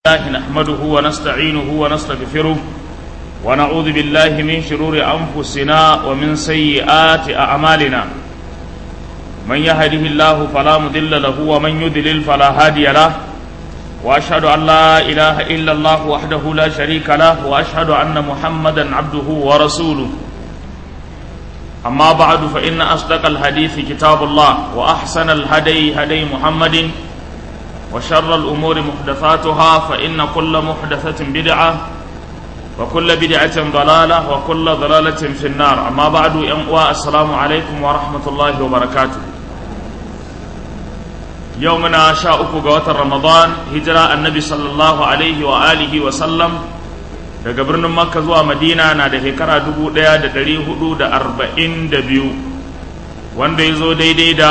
الله نحمده ونستعينه ونستغفره ونعوذ بالله من شرور أنفسنا ومن سيئات أعمالنا من يهده الله فلا مضل له ومن يضلل فلا هادي له وأشهد أن لا إله إلا الله وحده لا شريك له وأشهد أن محمدا عبده ورسوله أما بعد فإن أصدق الحديث كتاب الله وأحسن الهدي هدي محمد وشر الأمور محدثاتها فإن كل محدثة بدعة وكل بدعة ضلالة وكل ضلالة في النار أما بعد ينقوى السلام عليكم ورحمة الله وبركاته يومنا شاء قوة رمضان هجرة النبي صلى الله عليه وآله وسلم daga birnin makka zuwa madina na da shekara dubu ɗaya da ɗari hudu da arba'in da biyu wanda ya zo daidai da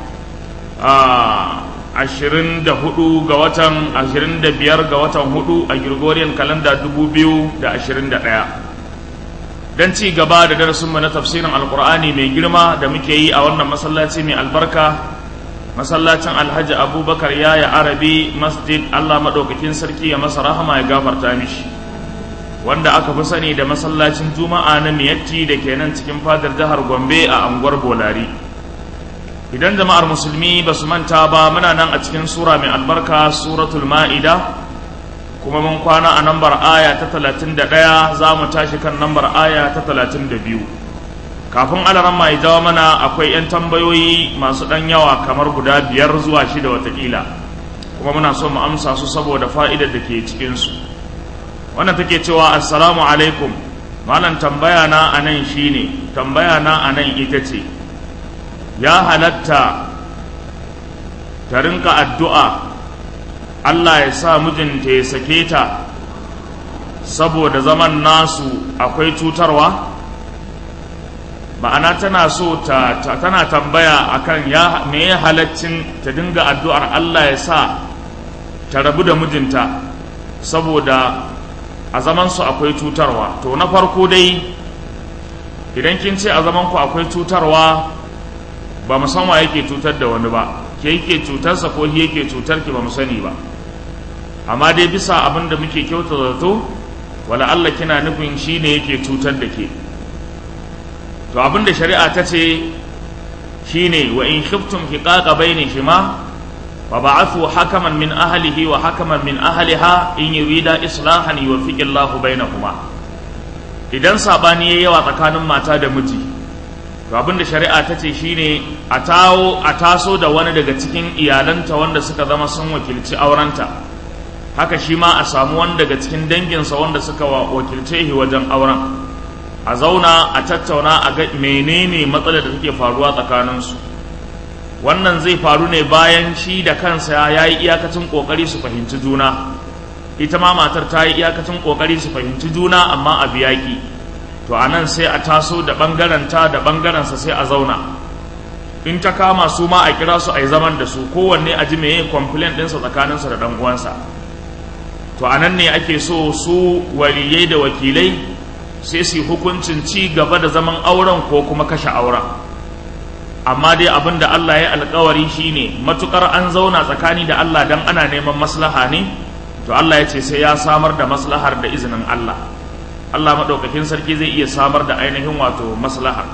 ashirin da hudu ga watan ashirin da biyar ga watan hudu a gregorian kalanda dubu biyu da ashirin da ɗaya don ci gaba da darasinmu na tafsirin alkur'ani mai girma da muke yi a wannan masallaci mai albarka masallacin alhaji abubakar yaya arabi masjid allah maɗaukakin sarki ya masa rahama ya gafarta mishi wanda aka fi sani da masallacin juma'a na miyatti da ke nan cikin fadar jihar gombe a anguwar bolari idan jama'ar musulmi ba su manta ba muna nan a cikin sura mai albarka suratul ma'ida kuma mun kwana a nambar aya ta talatin da ɗaya za mu tashi kan nambar aya ta talatin da biyu kafin alaran mai jawa mana akwai 'yan tambayoyi masu ɗan yawa kamar guda biyar zuwa shida watakila kuma muna so mu amsa su saboda fa'idar da ke cikinsu wannan take cewa assalamu alaikum malam tambaya na anan shine tambaya na anan ita ce ya halatta ta rinka addu'a Allah ya sa mijinta ya sake ta saboda zaman nasu akwai cutarwa ma'ana tana so ta, tana tambaya akan ya me ya halaccin ta dinga addu'ar Allah ya sa ta rabu da mijinta saboda a zamansu akwai cutarwa to na farko dai idan kin ce a zamanku akwai cutarwa ba mu san wa yake cutar da wani ba ke yake cutarsa ko shi yake cutar ki ba mu sani ba amma dai bisa abin da muke kyauta zato wala Allah kina nufin shi ne yake cutar da ke to abin da shari'a ta ce shine wa in khiftum hiqaqa bainihima فبعثوا حكما من أهله وحكما من أهلها إن يريد إصلاحا يوفق الله بينهما idan sabani yayi yawa tsakanin mata da miji to abin da shari'a ta ce shine a tawo a taso da wani daga cikin iyalanta wanda suka zama sun wakilci aurenta haka shi ma a samu wani daga cikin danginsa wanda suka wakilce shi wajen auren a zauna a tattauna a ga menene matsalar da take faruwa tsakaninsu wannan zai faru ne bayan shi da kansa ya yi iyakacin kokari su fahimci juna ita ma matar ta yi iyakacin kokari su fahimci juna amma a biyaki to a nan sai a taso da ɓangaranta da ɓangarensa sai a zauna in ta kama su ma a kira su a yi zaman da su kowanne a ji meye complaint ɗinsa tsakaninsa da ɗan uwansa to a nan ne ake so su waliyai da wakilai sai su yi hukuncin ci gaba da zaman auren ko kuma kashe auren amma dai abin da Allah ya alkawari shine matukar an zauna tsakani da Allah dan ana neman maslaha ne to Allah ya ce sai ya samar da maslahar da izinin Allah Allah maɗaukakin sarki zai iya samar da ainihin wato maslaha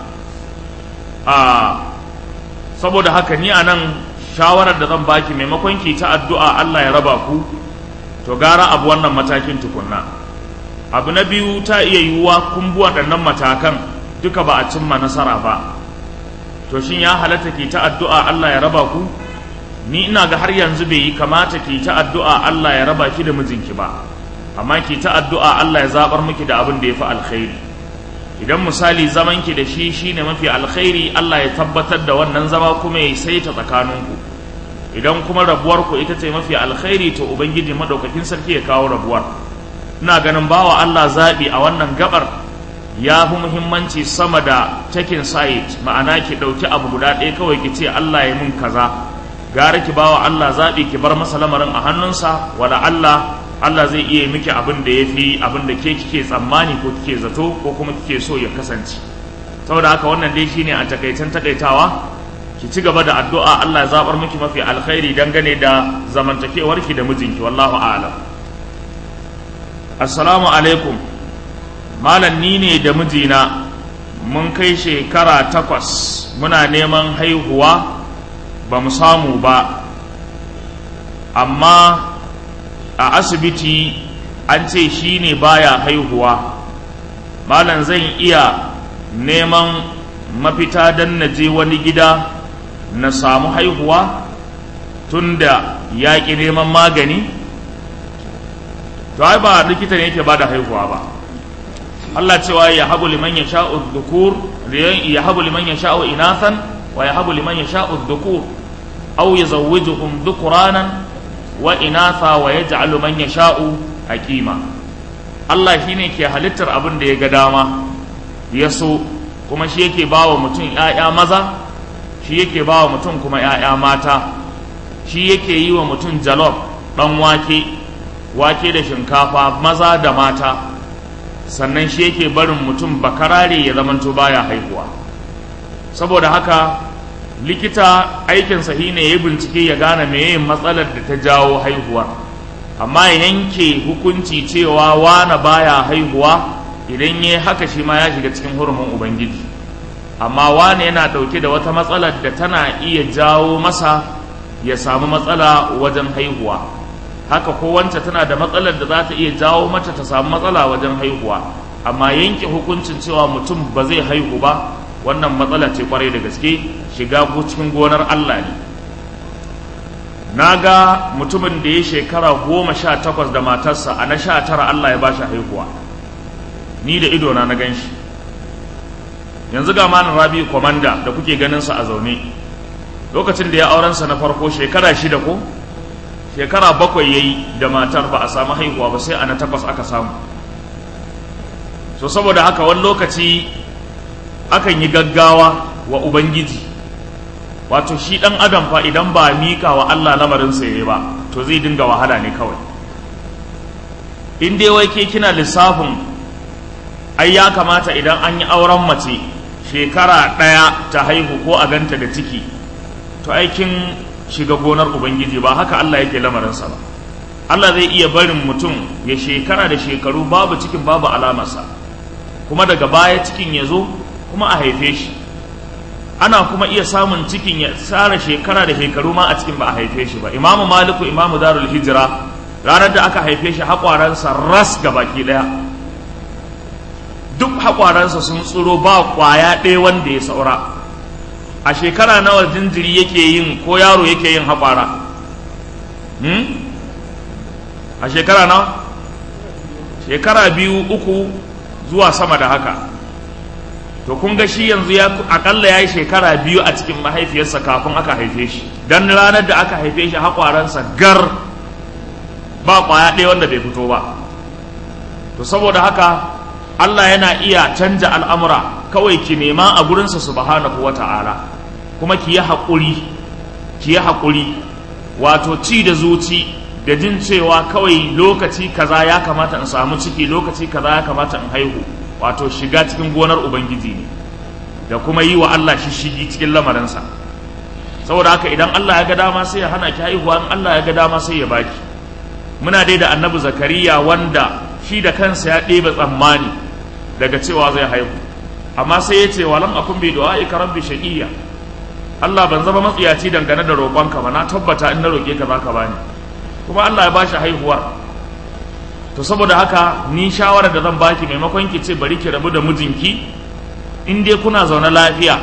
a saboda haka ni anan shawarar da zan baki maimakon ki ta addu'a Allah ya raba ku to gara abu wannan matakin tukunna abu na biyu ta iya yiwuwa kun bi waɗannan matakan duka ba a cimma nasara ba to shin ya halatta ki ta addu'a Allah ya raba ku ni ina ga har yanzu bai yi kamata ki ta addu'a Allah ya raba ki da mijinki ba amma ki ta addu'a Allah ya zabar miki da abin da ya fi alkhairi idan misali zaman ki da shi shine mafi alkhairi Allah ya tabbatar da wannan zama kuma ya saita tsakaninku idan kuma rabuwar ku ita ce mafi alkhairi to ubangiji madaukakin sarki ya kawo rabuwar ina ganin bawa Allah zabi a wannan gabar ya fi muhimmanci sama da taking side ma'ana ki ɗauki abu guda ɗaya kawai ki ce Allah ya mun kaza gara ki bawa Allah zaɓi ki bar masa lamarin a hannunsa wala Allah Allah zai iya miki abin da ya fi abin da ke kike tsammani ko kike zato ko kuma kike so ya kasance saboda haka wannan dai shine a takaicen takaitawa ki ci gaba da addu'a Allah ya zabar miki mafi alkhairi dangane da zamantakewarki da mijinki wallahu a'lam assalamu alaikum malam ni ne da mijina mun kai shekara takwas muna neman haihuwa ba mu samu ba amma a asibiti an ce shi ne baya haihuwa malam zan iya neman mafita don na je wani gida na samu haihuwa tunda ya ƙi neman magani to ai ba likita ne yake ba da haihuwa ba Allah cewa ya habu liman ya sha'u dhukur ya habu liman ya sha'u inathan wa ya habu liman ya sha'u dhukur aw yuzawwijuhum dhukuranan wa inatha wa yaj'alu man yasha'u aqima Allah shine ke halittar abin da ya ga dama ya so kuma shi yake bawa mutum ƴaƴa maza shi yake bawa mutum kuma ƴaƴa mata shi yake yi wa mutum jalof dan wake wake da shinkafa maza da mata sannan shi yake barin mutum bakarare ya zamanto baya haihuwa saboda haka likita aikinsa shi ne ya bincike ya gane meye matsalar da ta jawo haihuwa amma ya yanke hukunci cewa wane baya haihuwa idan ya haka shi ma ya shiga cikin hurumin ubangiji amma wane yana ɗauke da wata matsalar da tana iya jawo masa ya samu matsala wajen haihuwa haka ko wance tana da matsalar da za ta iya jawo mata ta samu matsala wajen haihuwa amma yanke hukuncin cewa mutum ba zai haihu ba wannan matsala ce kwarai da gaske shiga cikin gonar Allah ne na ga mutumin da ya shekara goma sha takwas da matarsa a na sha tara Allah ya bashi haihuwa ni da idona na gan shi yanzu ga malam rabi kwamanda da kuke ganinsa a zaune lokacin da ya aurensa na farko shekara shida ko shekara bakwai ya yi da matar ba a samu haihuwa ba sai a na takwas aka samu so saboda haka wani lokaci akan yi gaggawa wa ubangiji wato shi ɗan adam fa idan ba mika wa Allah lamarinsa ya yi ba to zai dinga wahala ne kawai in dai wai ke kina lissafin ai ya kamata idan an yi auren mace shekara ɗaya ta haihu ko a ganta da ciki to aikin shiga gonar ubangiji ba haka Allah yake lamarinsa ba Allah zai iya barin mutum ya shekara da shekaru babu cikin babu alamarsa kuma daga baya cikin ya zo kuma a haife shi ana kuma iya samun cikin ya tsara shekara da shekaru ma a cikin ba a haife shi ba imamu maliku imamu darul hijira ranar da aka haife shi haƙwaransa ras ga baki ɗaya duk haƙwaransa sun tsiro ba ƙwaya ɗaya wanda ya saura a shekara nawa jinjiri yake yin ko yaro yake yin haƙwara a shekara nawa shekara biyu uku zuwa sama da haka to kun ga shi yanzu ya akalla ya yi shekara biyu a cikin mahaifiyarsa kafin aka haife shi don ranar da aka haife shi haƙwaransa gar ba ƙwaya ɗaya wanda bai fito ba to saboda haka Allah yana iya canja al'amura kawai ki nema a gurinsa subhanahu wa ta'ala kuma ki yi haƙuri ki yi haƙuri wato ci da zuci da jin cewa kawai lokaci kaza ya kamata in samu ciki lokaci kaza ya kamata in haihu wato shiga cikin gonar ubangiji ne da kuma yi wa Allah shishigi cikin lamarinsa saboda haka idan Allah ya ga dama sai ya hana ki haihuwa in Allah ya ga dama sai ya baki muna dai da annabi zakariya wanda shi da kansa ya ɗebe tsammani daga cewa zai haihu amma sai ya ce walam akun bi du'aika rabbi shaqiyya Allah ban zama matsiyaci dangane da roƙonka ba na tabbata in na roƙe ka zaka bani kuma Allah ya bashi haihuwar to saboda haka ni shawara da zan baki maimakon ki ce bari ki rabu da mijinki in dai kuna zaune lafiya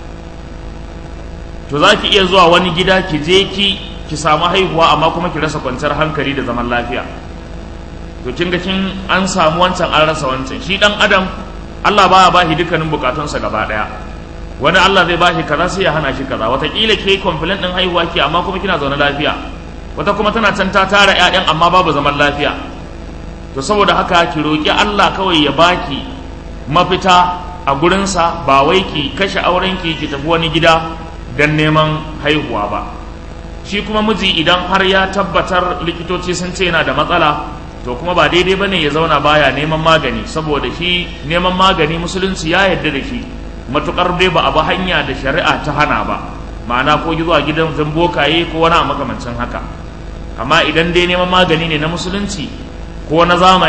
to za ki iya zuwa wani gida ki je ki ki samu haihuwa amma kuma ki rasa kwanciyar hankali da zaman lafiya to kin ga kin an samu wancan an rasa wancan shi dan adam Allah baya ba shi dukkanin bukatunsa gaba daya wani Allah zai ba shi kaza sai ya hana shi kaza wataƙila ke complaint din haihuwa ki amma kuma kina zaune lafiya wata kuma tana can ta tara ƴaƴan amma babu zaman lafiya to saboda haka ki roƙi Allah kawai ya baki mafita a gurinsa ba wai ki kashe aurenki ki tafi wani gida don neman haihuwa ba shi kuma miji idan har ya tabbatar likitoci sun ce yana da matsala to kuma ba daidai bane ya zauna baya neman magani saboda shi neman magani musulunci ya yarda da shi matukar dai ba a ba hanya da shari'a ta hana ba ma'ana ko zuwa gidan zambokaye ko wani makamancin haka amma idan dai neman magani ne na musulunci ko na zamani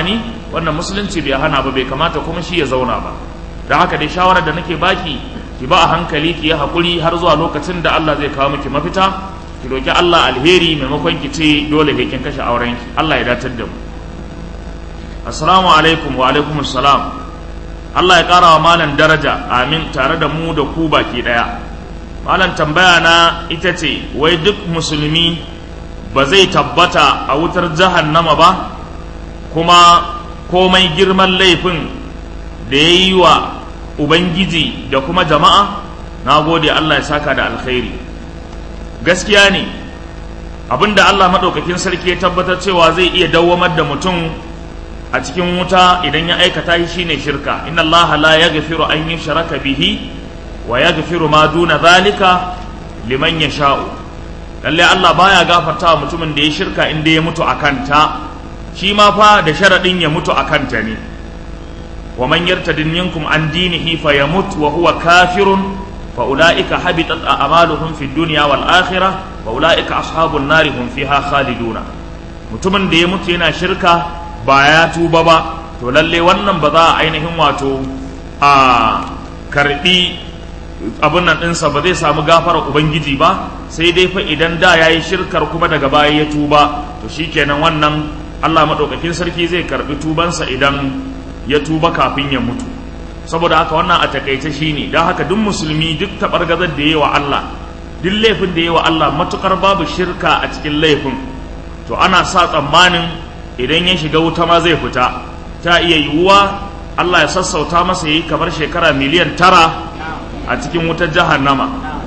wannan musulunci bai hana ba bai kamata kuma shi ya zauna ba da haka dai shawarar da nake baki ki ba a hankali ki yi hakuri har zuwa lokacin da Allah zai kawo miki mafita ki roki Allah alheri maimakon ki ce dole kin kashe auren ki Allah ya datar da mu assalamu alaikum wa alaikum assalam Allah ya kara wa malam daraja amin tare da mu da ku baki daya malam tambaya na ita ce wai duk musulmi ba zai tabbata a wutar jahannama ba kuma komai girman laifin da ya yi wa ubangiji da kuma jama'a na gode Allah ya saka da alkhairi gaskiya ne abinda Allah maɗaukakin sarki ya tabbatar cewa zai iya dawwamar da mutum a cikin wuta idan ya aikata shi shine shirka inna Allah la yaghfiru an yushraka bihi wa yaghfiru ma duna zalika liman yasha'u lalle Allah baya gafarta wa mutumin da ya shirka inda ya mutu akan ta shi ma fa da sharadin ya mutu akan ta ne wa man yartadin minkum an dinihi fayamut wa huwa kafirun fa ulaika habitat a'maluhum fid dunya wal akhirah wa ulaika ashabun nari hum fiha khaliduna mutumin da ya mutu yana shirka ba ya tuba ba to lalle wannan ba za a ainihin wato a karbi abin nan ɗinsa ba zai samu gafarar ubangiji ba sai dai fa idan da ya yi shirkar kuma daga baya ya tuba to shikenan wannan allah maɗaukakin sarki zai karbi tubansa idan ya tuba kafin ya mutu saboda haka wannan a takaice shine don haka duk musulmi duk taɓargazar da ya yi wa allah duk laifin da ya yi wa allah matukar babu shirka a cikin laifin to ana sa tsammanin idan ya shiga wuta ma zai fita ta iya yiwuwa Allah ya sassauta masa yi kamar shekara miliyan tara a cikin wutar jahannama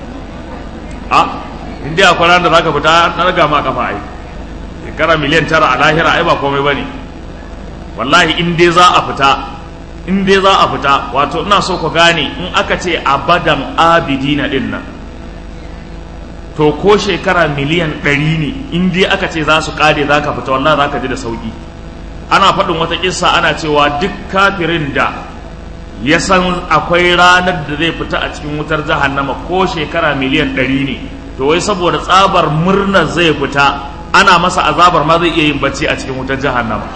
a inda akwai ranar da zaka fita na raga ma kafa ai shekara miliyan tara a lahira ai ba komai bane wallahi in dai za a fita in dai za a fita wato ina so ku gane in aka ce abadan abidina din nan to ko shekara miliyan ɗari ne in dai aka ce za su ƙare za ka fita wallahi za ka ji da sauƙi ana faɗin wata ƙissa ana cewa duk kafirin da ya san akwai ranar da zai fita a cikin wutar jahannama ko shekara miliyan ɗari ne to wai saboda tsabar murnar zai fita ana masa azabar ma zai iya yin bacci a cikin wutar jahannama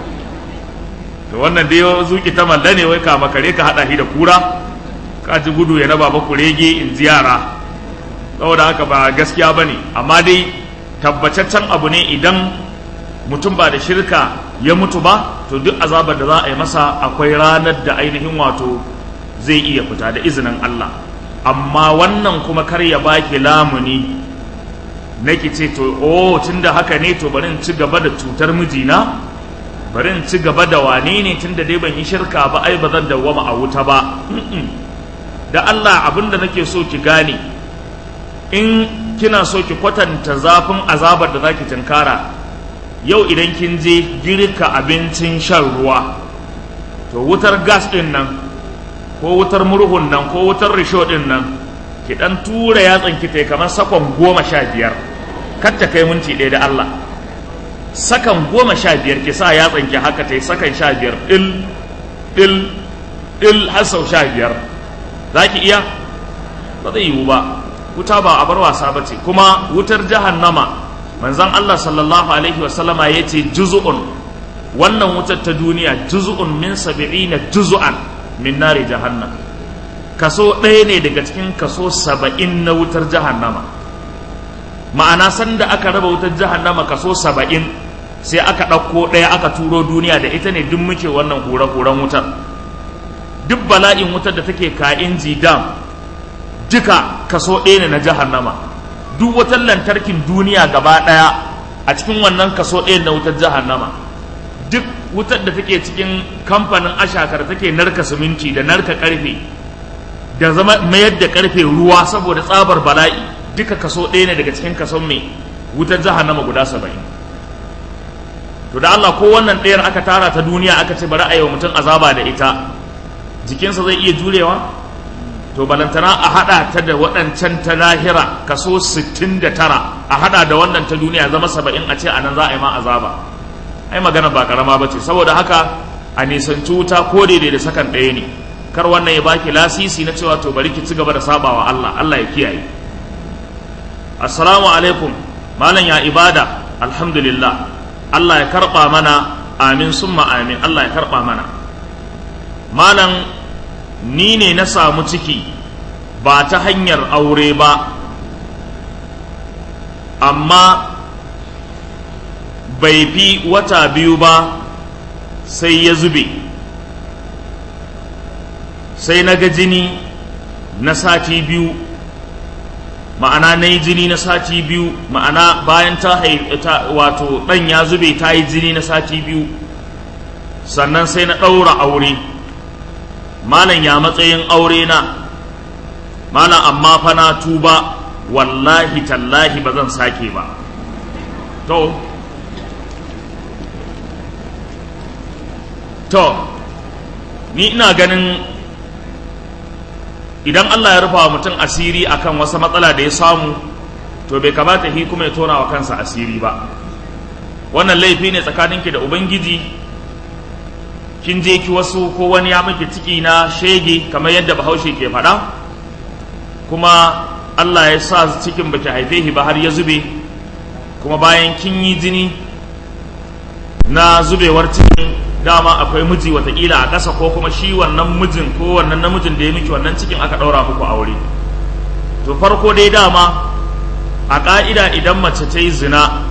to wannan dai zuki ta malla ne wai kama kare ka haɗa shi da kura ka ji gudu ya na baba kurege in ji yara saboda haka ba gaskiya ba ne amma dai tabbataccen abu ne idan mutum ba da shirka ya mutu ba to duk azabar da za a yi masa akwai ranar da ainihin wato zai iya fita da izinin Allah amma wannan kuma kar ya baki lamuni nake ce to oh tunda haka ne to bari in ci gaba da cutar mijina bari in ci gaba da wane ne tunda dai ban yi shirka ba ai ba zan dawwama a wuta ba da Allah abinda nake so ki gane in kina so ki kwatanta zafin azabar da zaki tunkara yau idan kin je girka abincin shan ruwa to wutar gas din nan ko wutar murhun nan ko wutar risho din nan ki dan tura yatsan ki tai kamar sakon goma sha biyar kar ta kai minti ɗaya da Allah sakan goma sha biyar ki sa yatsan ki haka tai sakan sha biyar dil dil dil har sau sha biyar za ki iya ba zai yiwu ba wuta ba a bar wasa ba ce kuma wutar jahannama manzan Allah sallallahu alaihi wasallama ya ce juzu'un wannan wutar ta duniya juzu'un min sab'ina juzu'an min nari jahannam kaso ɗaya ne daga cikin kaso saba'in na wutar jahannama ma'ana sanda aka raba wutar jahannama kaso saba'in sai aka ɗauko ɗaya aka turo duniya da ita ne duk muke wannan hura-huran wutar duk bala'in wutar da take ka'in dam duka kaso ɗaya ne na jahannama duk wutar lantarkin duniya gaba ɗaya a cikin wannan kaso ɗaya na wutar jahannama duk wutar da take cikin kamfanin ashakar take narka siminti da narka karfe da zama mayar da karfe ruwa saboda tsabar bala'i duka kaso ɗaya ne daga cikin kason mai wutar jahannama guda saba'in to da Allah ko wannan ɗayar aka tara ta duniya aka ce bari a yi wa mutum azaba da ita jikinsa zai iya jurewa to balantana a hada ta da waɗancan ta lahira kaso 69 a hada da wannan ta duniya zama 70 a ce a nan za a yi ma azaba ai magana ba karama ba ce saboda haka a nisanci wuta ko daidai da sakan ɗaya ne kar wannan ya baki lasisi na cewa to bari ki ci gaba da sabawa Allah Allah ya kiyaye assalamu alaikum malam ya ibada alhamdulillah Allah ya karba mana amin summa amin Allah ya karɓa mana malam ni ne na samu ciki ba ta hanyar aure ba amma bai fi wata biyu ba sai ya zube sai na ga jini na sati biyu ma'ana na yi jini na sati biyu ma'ana bayan ta wato ɗan ya zube ta yi jini na sati biyu sannan sai na ɗaura aure malam ya matsayin aure na malam amma fa na tuba wallahi tallahi ba zan sake ba to to ni ina ganin idan Allah ya rufa mutum asiri akan wasu matsala da ya samu to bai kamata hi kuma ya tona wa kansa asiri ba wannan laifi ne tsakaninki da ubangiji kin je ki wasu ko wani ya miki ciki na shege kamar yadda bahaushe ke faɗa kuma Allah ya sa cikin baki haife shi ba har ya zube kuma bayan kin yi jini na zubewar cikin dama akwai miji watakila a ƙasa ko kuma shi wannan mijin ko wannan namijin da ya miki wannan cikin aka ɗaura muku aure to farko dai dama a ƙa'ida idan mace ta yi zina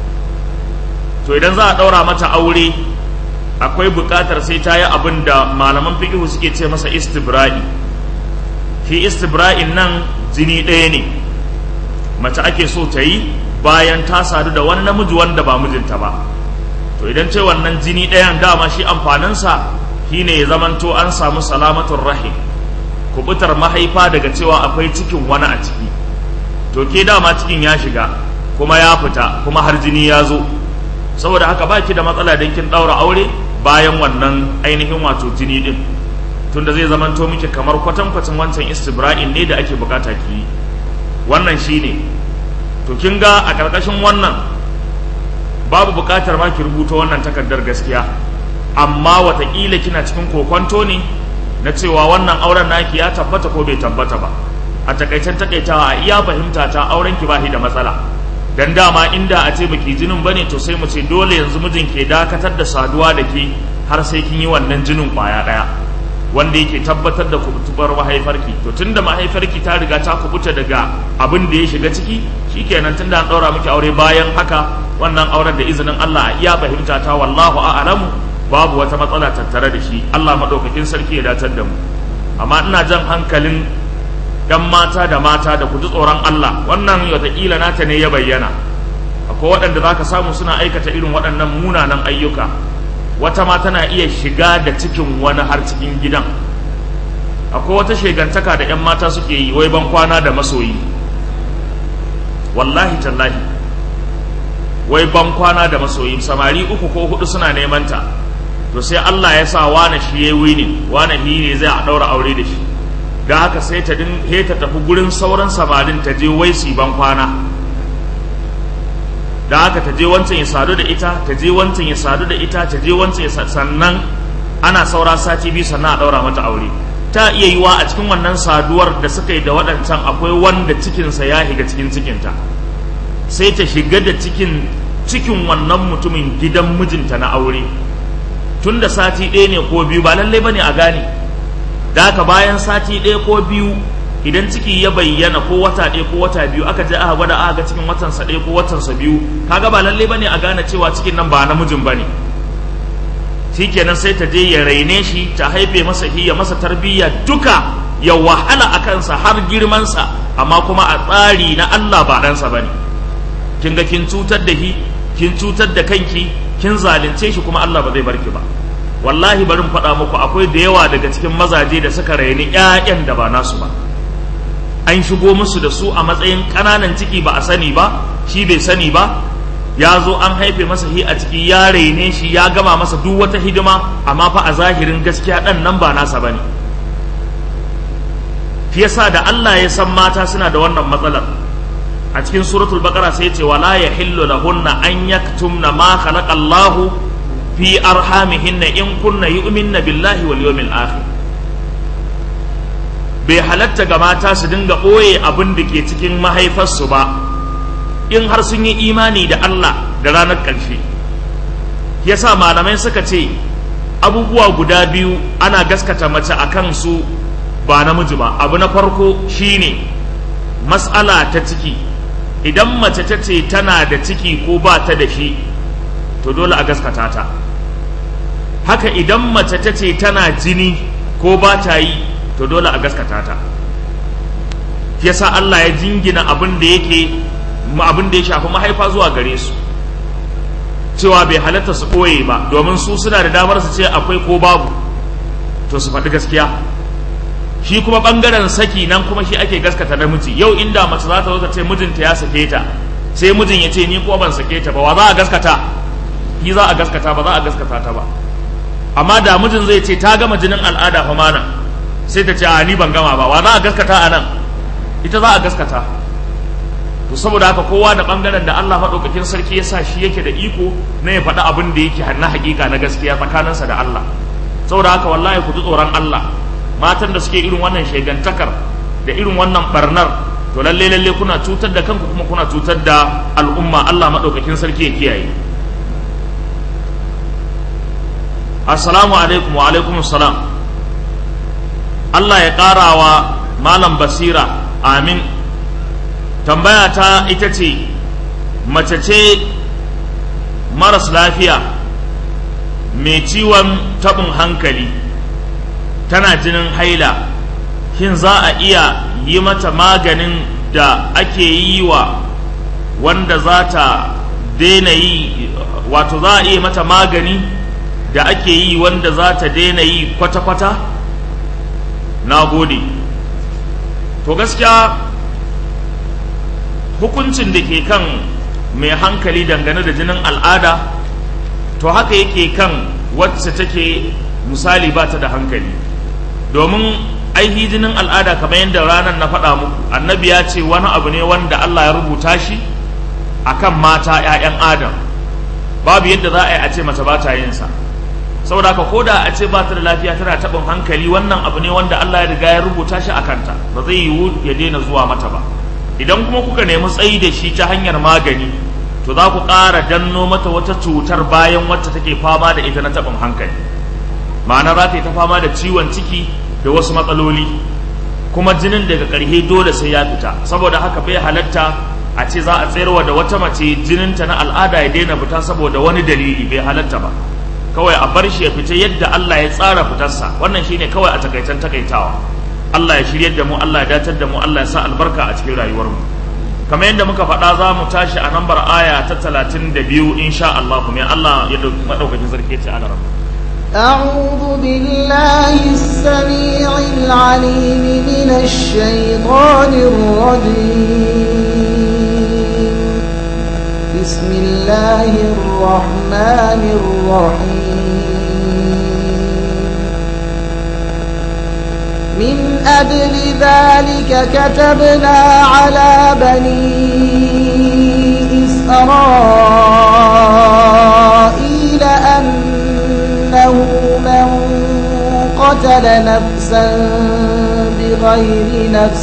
to idan za a ɗaura mata aure akwai buƙatar sai ta yi abin da malaman fiƙihu suke ce masa istibra'i shi istibra'in nan jini ɗaya ne mace ake so ta yi bayan ta sadu da wani namiji wanda ba mijinta ba to idan ce wannan jini ɗayan dama shi amfaninsa shi ne ya zamanto an samu salamatun rahim kubutar mahaifa daga cewa akwai cikin wani a ciki to ke dama cikin ya shiga kuma ya fita kuma har jini ya zo saboda haka baki da matsala don kin ɗaura aure bayan wannan ainihin wato jini ɗin tunda zai zamanto miki kamar kwatankwacin wancan istibra'in ne da ake bukata ki yi wannan shine to kin ga a ƙarƙashin wannan babu buƙatar ma ki rubuta wannan takardar gaskiya amma wataƙila kina cikin kokonto ne na cewa wannan auren naki ya tabbata ko bai tabbata ba a takaicen takaitawa a iya fahimta ta auren ki bashi da matsala dan dama inda a ce baki jinin bane to sai mu ce dole yanzu mijin ke dakatar da saduwa da ke har sai kin yi wannan jinin kwaya daya wanda yake tabbatar da kubutubar mahaifarki to tunda mahaifarki ta riga ta kubuta daga abin da ya shiga ciki shikenan tunda an daura miki aure bayan haka wannan auren da izinin Allah a iya fahimta ta wallahu a'lamu babu wata matsala tattare da shi Allah madaukakin sarki ya datar da mu amma ina jan hankalin yan mata da mata da ku ji tsoron Allah wannan wataƙila nata ne ya bayyana akwai waɗanda za ka samu suna aikata irin waɗannan munanan ayyuka wata ma tana iya shiga da cikin wani har cikin gidan akwai wata shegantaka da 'yan mata suke yi wai ban kwana da masoyi wallahi tallahi wai ban kwana da masoyi samari uku ko hudu suna neman ta to sai Allah ya sa wane shi ya wini wane shi ne zai a daura aure da shi don haka sai ta din he ta tafi gurin sauran samarin ta je wai su ban kwana da haka ta je wancan ya sadu da ita ta je wancan ya sadu da ita ta je wancan ya sannan ana saura sati biyu sannan a daura mata aure ta iya yiwa a cikin wannan saduwar da suka yi da waɗancan akwai wanda cikinsa ya shiga cikin cikinta sai ta shiga da cikin cikin wannan mutumin gidan mijinta na aure tun da sati ɗaya ne ko biyu ba lallai ba ne a gane da haka bayan sati ɗaya ko biyu idan ciki ya bayyana ko wata ɗaya ko wata biyu aka je aka gwada aka ga cikin watansa ɗaya ko watansa biyu kaga ba lallai ba ne a gane cewa cikin nan ba namijin ba ne shikenan sai ta je ya raine shi ta haife masa ya masa tarbiyya duka ya wahala a kansa har girmansa amma kuma a tsari na Allah ba ɗansa ba ne kin ga kin cutar da shi kin cutar da kanki kin zalunce shi kuma Allah ba zai barki ba wallahi bari in faɗa muku akwai da yawa daga cikin mazaje da suka raini ƴaƴan da ba nasu ba an shigo musu da su a matsayin ƙananan ciki ba a sani ba shi bai sani ba ya zo an haife masa hi a ciki ya raine shi ya gama masa duk wata hidima amma fa a zahirin gaskiya ɗan nan ba nasa bane shi yasa da Allah ya san mata suna da wannan matsalar a cikin suratul baqara sai ce wala yahillu lahunna an yaktumna ma khalaqa Allahu fi arhamihinna in kunna yu'minna billahi wal yawmil akhir bai halatta ga mata su dinga ɓoye abin da ke cikin mahaifarsu ba in har sun yi imani da Allah da ranar ƙarshe yasa malamai suka ce abubuwa guda biyu ana gaskata mace a kansu ba namiji ba abu na farko shine matsala ta ciki idan mace ta ce tana da ciki ko ba ta da shi to dole a gaskata ta haka idan mace ta ce tana jini ko ba ta yi to dole a gaskata ta yasa Allah ya jingina abin da yake abin da ya shafi mahaifa zuwa gare su cewa bai halatta su ɓoye ba domin su suna da damar su ce akwai ko babu to su faɗi gaskiya shi kuma ɓangaren saki nan kuma shi ake gaskata namiji yau inda mace za ta zo ta ce mijinta ya sake ta sai mijin ya ce ni ko ban sake ta ba wa za a gaskata shi za a gaskata ba za a gaskata ta ba amma da mijin zai ce ta gama jinin al'ada fa mana sai ta ce a ni ban gama ba wa za a gaskata a nan ita za a gaskata to saboda haka kowa da bangaren da Allah maɗaukakin sarki ya sa shi yake da iko na ya faɗi abin da yake na hakika na gaskiya tsakaninsa da Allah saboda haka wallahi ku ji tsoron Allah matan da suke irin wannan shegantakar da irin wannan barnar to lalle lalle kuna cutar da kanku kuma kuna cutar da al'umma Allah maɗaukakin sarki ya kiyaye assalamu alaikum wa alaikum salam Allah ya ƙara wa malam basira amin tambaya ta ita ce mace ce maras lafiya mai ciwon tabin hankali tana jinin haila shin za a iya yi mata maganin da ake yi wa wanda za ta daina yi wato za a iya mata magani da ake yi wanda za ta daina yi kwata-kwata na gode to gaskiya hukuncin da ke kan mai hankali dangane da jinin al'ada to haka yake kan wacce take misali ba ta da hankali domin aihi jinin al'ada kamar yadda ranar na faɗa muku annabi ya ce wani abu ne wanda Allah ya rubuta shi akan mata 'ya'yan adam babu yadda za a yi a ce mace ba ta yin sa saboda haka ko da a ce ba ta da lafiya tana taɓin hankali wannan abu ne wanda Allah ya riga ya rubuta shi a kanta ba zai yiwu ya daina zuwa mata ba idan kuma kuka nemi tsayi da shi ta hanyar magani to za ku ƙara danno mata wata cutar bayan wacce take fama da ita na taɓin hankali ma'ana za ta yi ta fama da ciwon ciki da wasu matsaloli kuma jinin daga ƙarshe dole sai ya fita saboda haka bai halatta a ce za a tsayarwa da wata mace jininta na al'ada ya daina fita saboda wani dalili bai halatta ba kawai a bar shi ya fita yadda Allah ya tsara fitarsa wannan shine kawai a takaitan takaitawa Allah ya shiryar da mu Allah ya datar da mu Allah ya sa albarka a cikin rayuwar mu kamar yadda muka faɗa za mu tashi a nambar aya ta talatin da biyu insha Allah kuma Allah ya maɗaukakin sarki ce ana rabu أعوذ بالله السميع العليم من الشيطان الرجيم بسم الله الرحمن الرحيم من أجل ذلك كتبنا على بني إسرائيل أنه من قتل نفسا بغير نفس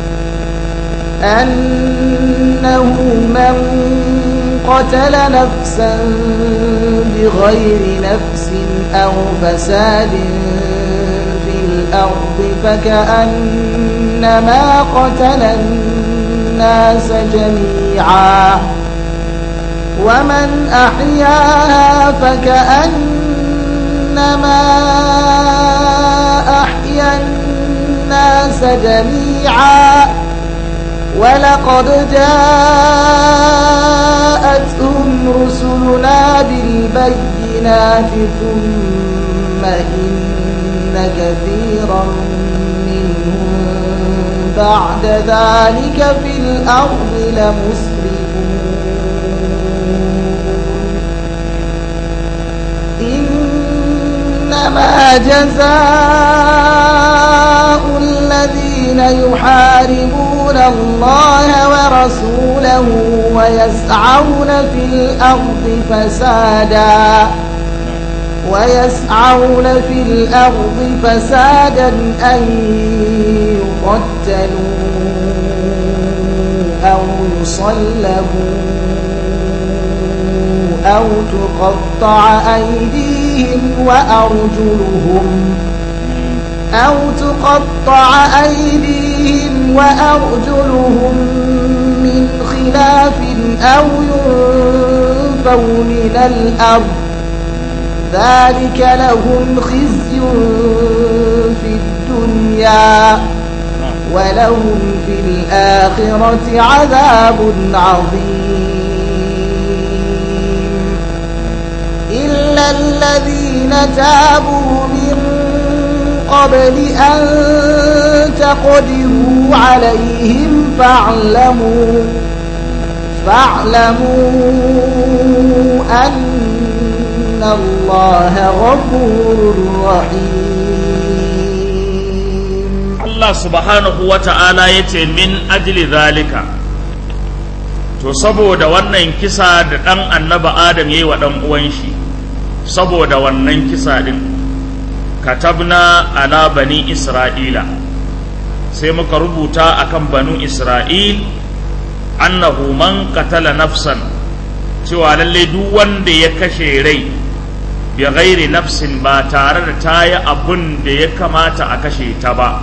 أنه من قتل نفسا بغير نفس أو فساد في الأرض فكأنما قتل الناس جميعا ومن أحياها فكأنما أحيا الناس جميعا ولقد جاءتهم رسلنا بالبينات ثم إن كثيرا منهم بعد ذلك في الأرض لمسرفون إنما جزاء الذين يحاربون الله ورسوله ويسعون في الأرض فسادا ويسعون في الأرض فسادا أن يقتلوا أو يصلبوا أو تقطع أيديهم وأرجلهم أو تقطع أيديهم وأرجلهم من خلاف أو ينفوا من الأرض ذلك لهم خزي في الدنيا ولهم في الآخرة عذاب عظيم إلا الذين تابوا من قبل أن تقدروا عليهم فاعلموا فاعلموا أن الله غفور رحيم Allah subhanahu wa ta'ala ya ce min ajli zalika to saboda wannan kisa da ɗan annaba Adam ya yi wa ɗan uwan shi saboda wannan kisa ɗin katabna ala bani Isra'ila sai muka rubuta akan banu Isra'il annahu man qatala nafsan cewa lallai duk wanda ya kashe rai bi ghairi nafsin ba tare da ta yi abun da ya kamata a kashe ta ba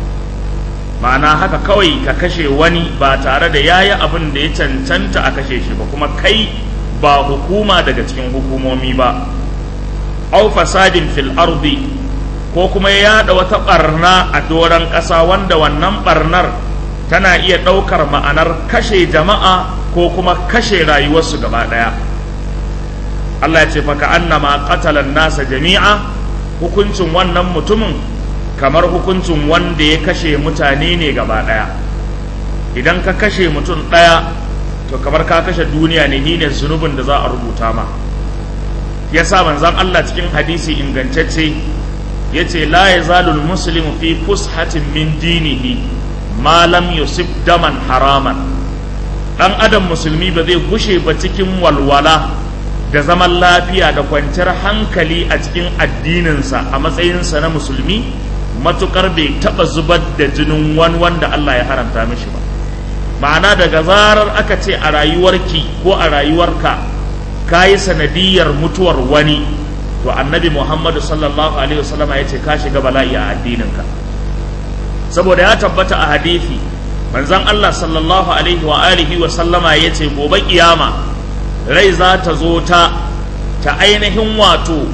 ma'ana haka kawai ka kashe wani ba tare da yayi abin da ya cancanta a kashe shi ba kuma kai ba hukuma daga cikin hukumomi ba au fasadin fil ardi ko kuma ya yada wata barna a doron ƙasa wanda wannan barnar tana iya ɗaukar ma'anar kashe jama'a ko kuma kashe rayuwarsu gaba ɗaya Allah ya ce faka annama qatalan nasa jami'a hukuncin wannan mutumin kamar hukuncin wanda ya kashe mutane ne gaba ɗaya idan ka kashe mutum ɗaya to kamar ka kashe duniya ne ni ne zunubin da za a rubuta ma ya sa manzan Allah cikin hadisi ingantacce ya ce la ya zalul muslimu fi fushatin min dinihi ma lam yusuf daman haraman ɗan adam musulmi ba zai gushe ba cikin walwala da zaman lafiya da kwanciyar hankali a cikin addininsa a matsayinsa na musulmi matukar bai taba zubar da jinin wani wanda Allah ya haramta mishi ba ma'ana daga zarar aka ce a rayuwarki ko a rayuwarka ka yi sanadiyar mutuwar wani to annabi muhammadu sallallahu alaihi wasallam ya ce ka shiga bala'i a addininka saboda ya tabbata a hadithi manzon Allah sallallahu alaihi wa alihi wa sallama ya ce gobe kiyama rai za ta zo ta ta ainihin wato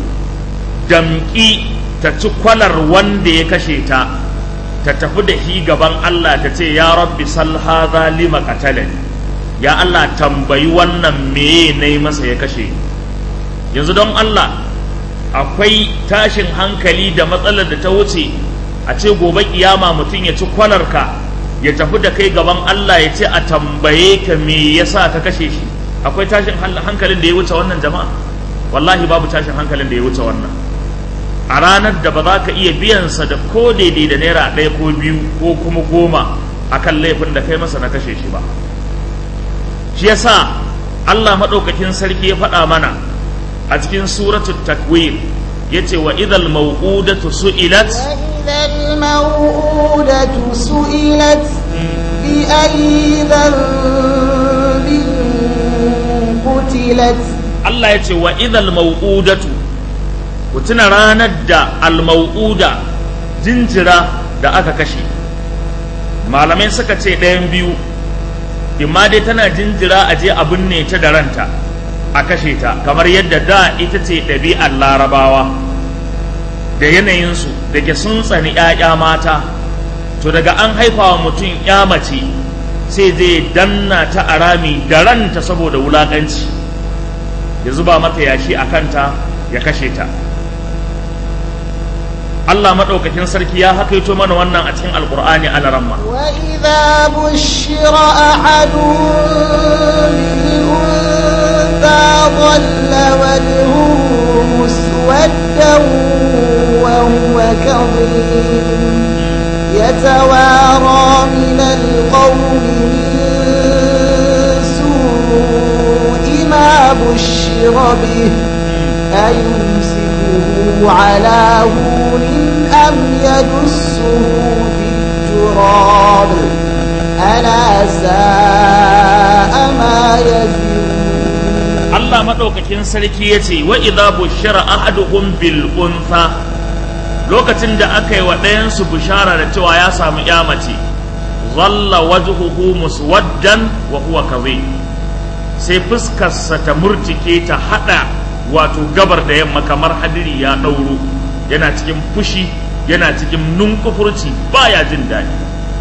damƙi ta ci kwalar wanda ya kashe ta ta tafi da shi gaban Allah ta ce ya rabbi sal hadha lima qatalani ya Allah tambayi wannan meye nayi masa ya kashe yanzu don Allah akwai tashin hankali da matsalar da ta wuce a ce gobe kiyama mutum ya ci kwalar ka ya tafi da kai gaban Allah ya ce a tambaye ka me yasa ka kashe shi akwai tashin hankalin da ya wuce wannan jama'a wallahi babu tashin hankalin da ya wuce wannan a ranar da ba za ka iya biyansa da ko daidai da naira ɗaya ko biyu ko kuma goma a kan laifin da kai masa na kashe shi ba shi yasa Allah maɗaukakin sarki ya faɗa mana a cikin suratul takwir ya ce wa idal mau'udatu su'ilat وإذا الموءودة سئلت بأي ذنب قتلت Allah ya ce wa idal mau'udatu ku tuna ranar da almau'uda jinjira da aka kashe malamai suka ce ɗayan biyu imma dai tana jinjira a je a binne ta da ranta a kashe ta kamar yadda da ita ce ɗabi'ar larabawa da yanayinsu da ke sun tsani 'ya'ya mata to daga an haifa wa mutum 'ya mace sai zai danna ta a rami da ranta saboda wulaƙanci ya zuba mata yashi a kanta ya kashe ta Allah maɗaukakin sarki ya hakaito mana wannan a cikin alkur'ani a laramma وإذا بشر أحدهم بالأنثى ظل وجهه مسودا وهو كظيم يتوارى من القوم من سوء ما بشر به أيمسكه على هون أم يدسه في التراب ألا ساء ما يزرون Allah maɗaukakin sarki ya ce wa idza bushira ahaduhum bil untha lokacin da aka yi wa ɗayansu bishara da cewa ya samu ya mace zalla wajhuhu muswaddan wa huwa kadhib sai fuskarsa ta murtike ta hada wato gabar da yamma kamar hadiri ya ɗauro yana cikin fushi yana cikin nunkufurci baya jin daɗi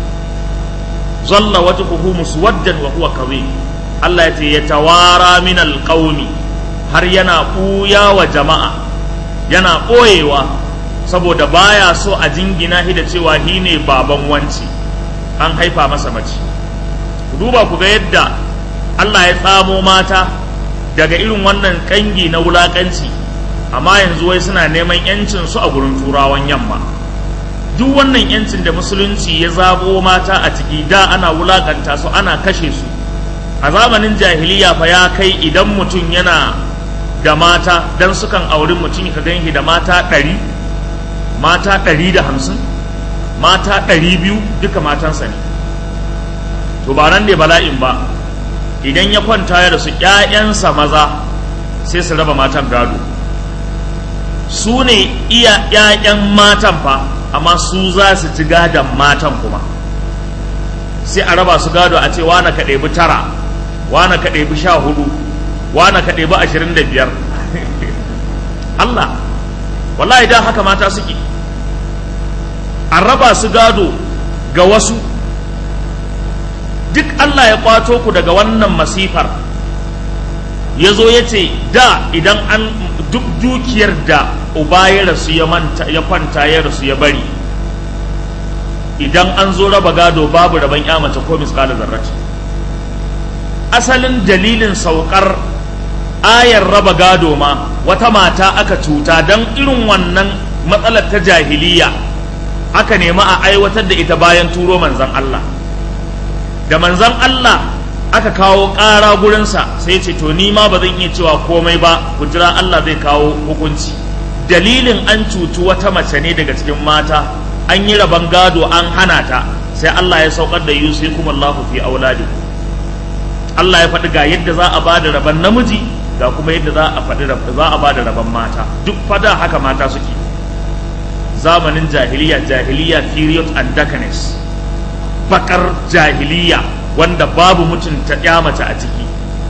zalla wajhuhu muswaddan wa huwa kadhib Allah ya ce ya tawara min alqaumi har yana ɓuya wa jama'a yana ɓoyewa saboda baya so a jingina shi da cewa shi ne baban wanci an haifa masa mace ku duba ku ga yadda Allah ya tsamo mata daga irin wannan kangi na wulakanci amma yanzu wai suna neman yancin su a gurin turawan yamma duk wannan yancin da musulunci ya zabo mata a ciki da ana wulakanta su ana kashe su a zamanin jahiliya fa ya kai idan mutum yana da mata dan sukan auri mutum ka ganshi da mata ɗari mata ɗari da hamsin mata ɗari biyu duka matansa ne to ba nan ne bala'in ba idan ya kwanta ya rasu ‘ya'yansa maza sai su raba matan gado su ne iya ‘ya'yan matan fa amma su za su ci gadon matan kuma sai a raba su gado a ce wane ka ɗebi tara wane ka ɗebi sha hudu wane ka ɗebi ashirin da biyar Allah wallahi da haka mata suke an raba su gado ga wasu duk Allah ya kwato ku daga wannan masifar ya zo ya ce da idan an duk dukiyar da uba ya rasu ya manta ya kwanta ya rasu ya bari idan an zo raba gado babu raban ya mace ko misƙala zarrati asalin dalilin saukar ayar raba gado ma wata mata aka cuta don irin wannan matsalar ta jahiliya aka nemi a aiwatar da ita bayan turo manzan Allah da manzan Allah aka kawo ƙara gurinsa sai ce to ni ma ba zan iya cewa komai ba ku jira Allah zai kawo hukunci dalilin an cutu wata mace ne daga cikin mata an yi rabon gado an hana ta sai Allah ya saukar da yusikum Allahu fi auladi Allah ya faɗi ga yadda za a ba da rabon namiji ga kuma yadda za a faɗi za a ba da rabon mata duk fada haka mata suke zamanin jahiliya jahiliya period and darkness bakar jahiliya wanda babu mutunta ya mace a ciki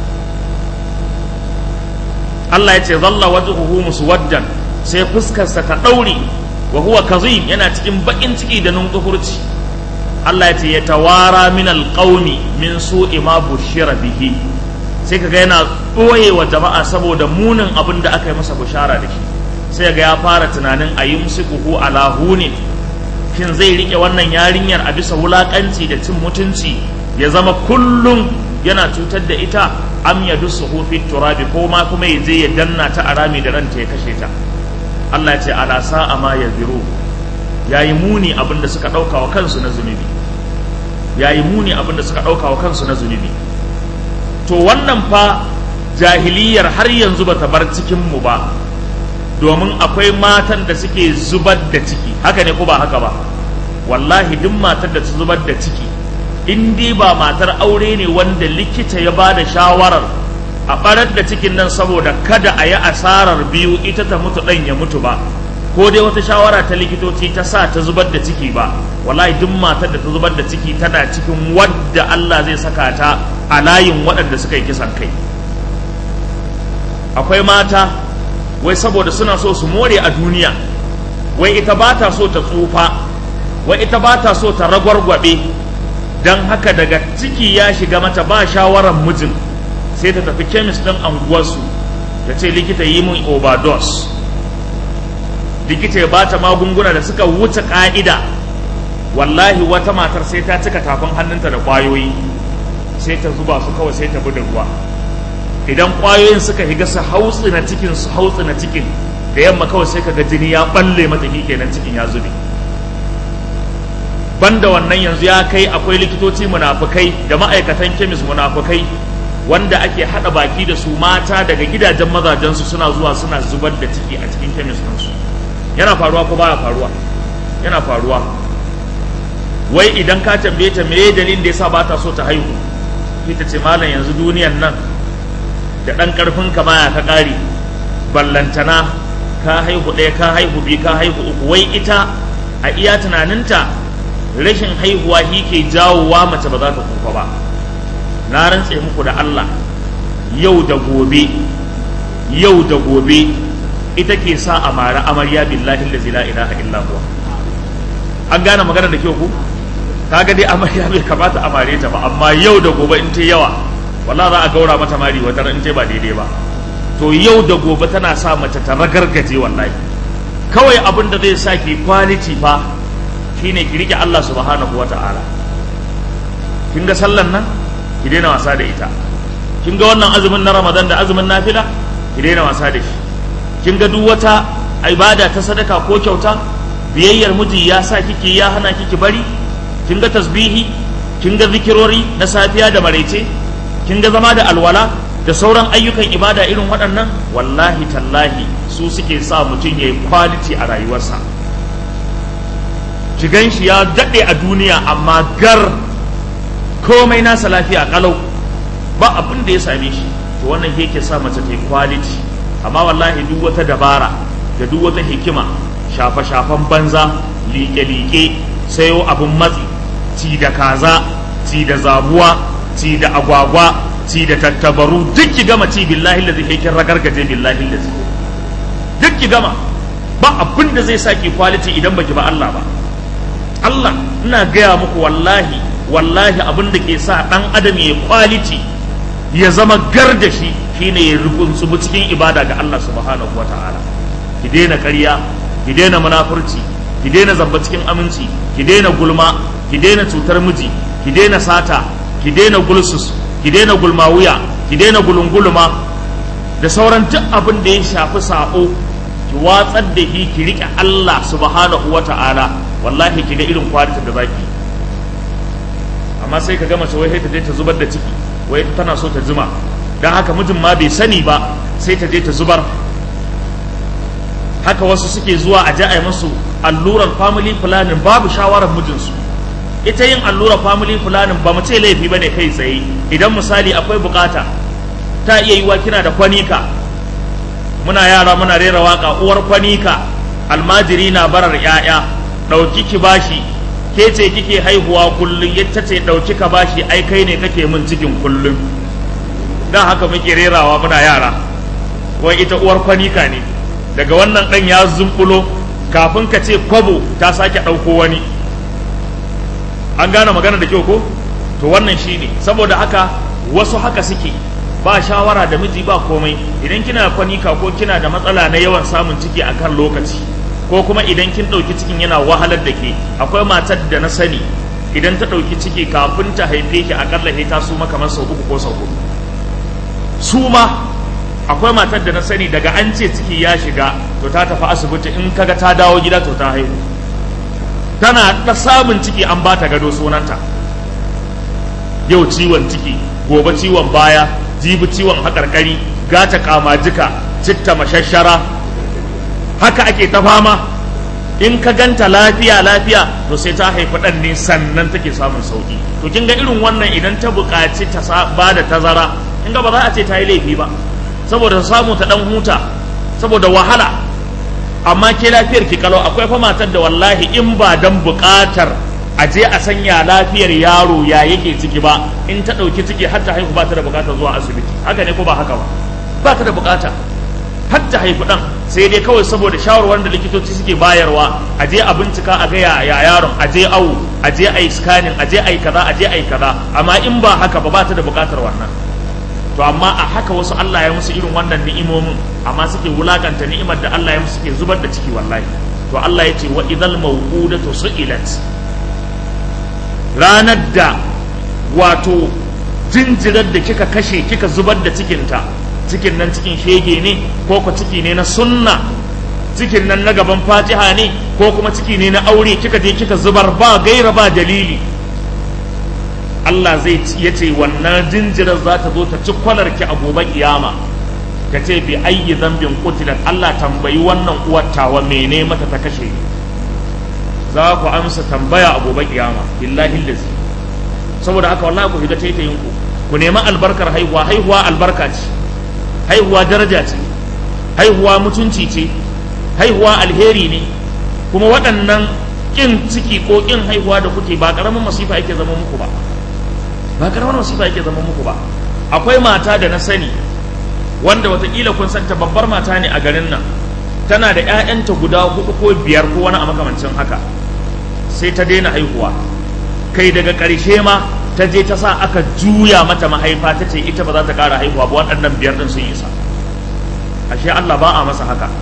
Allah ya ce zalla wajhuhu muswaddan sai fuskarsa ta ɗaure wa huwa kazim yana cikin bakin ciki da nunkufurci Allah ya ce ya tawara min alqaumi min su'i ma bushira bihi sai kaga yana ɓoye wa jama'a saboda munin abin da aka yi masa bushara da shi sai ga ya fara tunanin a yi musikuhu ala hunin shin zai rike wannan yarinyar a bisa wulakanci da cin mutunci ya zama kullum yana cutar da ita am ya dusu fi turabi ko ma kuma ya je ya danna ta a rami da ranta ya kashe ta Allah ya ce ala sa'a ma ya ziro yayi muni abin da suka ɗauka wa kansu na zunubi yayi muni abin da suka ɗauka wa kansu na zunubi to wannan fa jahiliyar har yanzu bata bar cikin mu ba domin akwai matan da suke zubar da ciki haka ne ko ba haka ba wallahi duk matar da ta zubar da ciki in dai ba matar aure ne wanda likita ya ba da shawarar a barar da cikin nan saboda kada a yi asarar biyu ita ta mutu ɗan ya mutu ba ko dai wata shawara ta likitoci ta sa ta zubar da ciki ba wallahi duk matar da ta zubar da ciki tana cikin wadda Allah zai saka ta a layin waɗanda suka yi kisan kai akwai mata wai saboda suna so su more a duniya wai ita ba ta so ta tsufa wai ita ba ta so ta ragwargwabe don haka daga ciki ya shiga mata ba shawarar mijin sai ta tafi kemis ɗin anguwarsu ta ce likita yi mun overdose likita ya ba ta magunguna da suka wuce ƙa'ida wallahi wata matar sai ta cika tafin hannunta da ƙwayoyi sai ta zuba su kawai sai ta bi da ruwa idan ƙwayoyin suka higa su hautsi na cikin su hautsi na cikin da yamma kawai sai ka ga jini ya balle mata kenan cikin ya zube banda wannan yanzu ya kai akwai likitoci munafukai da ma'aikatan kemis munafukai wanda ake hada baki da su mata daga gidajen mazajensu suna zuwa suna zubar da ciki a cikin kemis ɗinsu yana faruwa ko baya faruwa yana faruwa wai idan ka tambaye ta meye dalilin da yasa ba ta so ta haihu ita ce malam yanzu duniyan nan da ɗan ƙarfin ka baya ka ƙare ballantana ka haihu ɗaya ka haihu biyu ka haihu uku wai ita a iya tunaninta rashin haihuwa shi ke jawowa mace ba za ta kuka ba na rantse muku da Allah yau da gobe yau da gobe ita ke sa a mara amarya billahi allazi la ilaha illa huwa an gane magana da kyau ku kaga dai amarya bai kamata a mare ta ba amma yau da gobe in ta yawa wallahi za a gaura mata mari wata in ta ba daidai ba to yau da gobe tana sa mace ta ragargaje wallahi kawai abin da zai sa ki quality fa shine ki rike Allah subhanahu wata'ala kin ga sallan nan ki daina wasa da ita kin ga wannan azumin na Ramadan da azumin nafila ki daina wasa da shi kin ga duk wata ibada ta sadaka ko kyauta biyayyar miji ya sa kike ya hana kiki bari kin ga tasbihi kin ga zikirori na safiya da maraice kin ga zama da alwala da sauran ayyukan ibada irin waɗannan wallahi tallahi su suke sa mutum ya yi quality a rayuwarsa shigan shi ya daɗe a duniya amma gar komai nasa lafiya kalau ba abin da ya same shi to wannan yake sa mace ta yi quality amma wallahi duk wata dabara da duk wata hikima shafe-shafen banza liƙe-liƙe sayo abin matsi ci da kaza ci da zabuwa ci da agwagwa ci da tattabaru duk ki gama ci billahi lazi kai kin ragargaje billahi lazi duk ki gama ba abin da zai saki quality idan baki ba Allah ba Allah ina gaya muku wallahi wallahi abin da ke sa dan adam ya quality ya zama gar da shi shine ya rukunsumu cikin ibada ga Allah subhanahu wataala ki daina ƙarya ki daina munafurci ki daina zamba cikin aminci ki daina gulma ki daina cutar miji ki daina sata ki daina gulsus ki daina gulma wuya ki daina gulungulma da sauran duk abin da ya shafi sako ki watsar da shi ki rike Allah subhanahu wata'ala wallahi ki ga irin kwalitin da zaki amma sai ka gama wai sai ta je ta zubar da ciki wai tana so ta zuma dan haka mijin ma bai sani ba sai ta je ta zubar haka wasu suke zuwa a a musu allurar family planning babu shawarar mijinsu ita yin allurar family planning ba mu ce laifi bane kai tsaye idan misali akwai bukata ta iya yiwa kina da kwanika muna yara muna rera waka uwar kwanika almajiri na barar yaya dauki ki bashi ke ce kike haihuwa kullum yacce ce dauki ka bashi ai kai ne kake min cikin kullum dan haka muke rerawa muna yara wai ita uwar kwanika ne daga wannan ɗan ya zumbulo kafin ka ce kwabo ta sake ɗauko wani an gane magana da kyau ko to wannan shi ne saboda haka wasu haka suke ba shawara da miji ba komai idan kina kwanika ko kina da matsala na yawan samun ciki a kan lokaci ko kuma idan kin ɗauki cikin yana wahalar da ke akwai matar da na sani idan ta ɗauki ciki kafin ta haife ki akalla ta suma kamar sau uku ko sau huɗu suma akwai matar da na sani daga an ce ciki ya shiga to ta tafi asibiti in kaga ta dawo gida to ta haihu tana ta samun ciki an ba ta gado sunanta yau ciwon ciki gobe ciwon baya jibi ciwon haƙarƙari gata kamajika citta mashashara haka ake ta fama in ka ganta lafiya lafiya to sai ta haifi ɗan ne sannan take samun sauƙi to kin ga irin wannan idan ta buƙaci ta ba da tazara in ga ba za a ce ta yi laifi ba saboda samu ta dan huta saboda wahala amma ke lafiyar ki kalau akwai fa matar da wallahi in ba dan buƙatar a je a sanya lafiyar yaro ya yake ciki ba in ta ɗauki ciki har ta haihu ba ta da buƙatar zuwa asibiti haka ne ko ba haka ba ba ta da buƙata har ta haihu ɗan sai dai kawai saboda shawarwar da likitoci suke bayarwa a je a bincika a ga ya yaron a je awu a je a yi scanning a je a yi kaza a je a yi kaza amma in ba haka ba ba ta da buƙatar wannan to amma a haka wasu Allah ya musu irin wannan ni'imomin amma suke wulakanta ni'imar da Allah ya musu suke zubar da ciki wallahi to Allah ya ce wa idhal mawqudatu su'ilat ranar da wato jinjirar da kika kashe kika zubar da cikinta cikin nan cikin shege ne ko ko ciki ne na sunna cikin nan na gaban fatiha ne ko kuma ciki ne na aure kika je kika zubar ba gaira ba dalili Allah zai ya ce wannan jinjirar za ta zo ta ci kwalar ki a gobe kiyama ka ce bi ayyi zambin kutilat Allah tambayi wannan uwar tawa mene mata ta kashe ni za ku amsa tambaya a gobe kiyama billahi lazi saboda haka wallahi ku shiga taitayin ku ku nemi albarkar haihuwa haihuwa albarka ce haihuwa daraja ce haihuwa mutunci ce haihuwa alheri ne kuma waɗannan ƙin ciki ko ƙin haihuwa da kuke ba ƙaramin masifa yake zama muku ba ba ƙaramin masifa yake zama muku ba akwai mata da na sani wanda watakila kun santa babbar mata ne a garin nan tana da 'ya'yanta guda hudu ko biyar ko wani a makamancin haka sai ta daina haihuwa kai daga ƙarshe ma ta je ta sa aka juya mata mahaifa ta ce ita ba za ta ƙara haihuwa ba waɗannan biyar ɗin sun isa ashe Allah ba a masa haka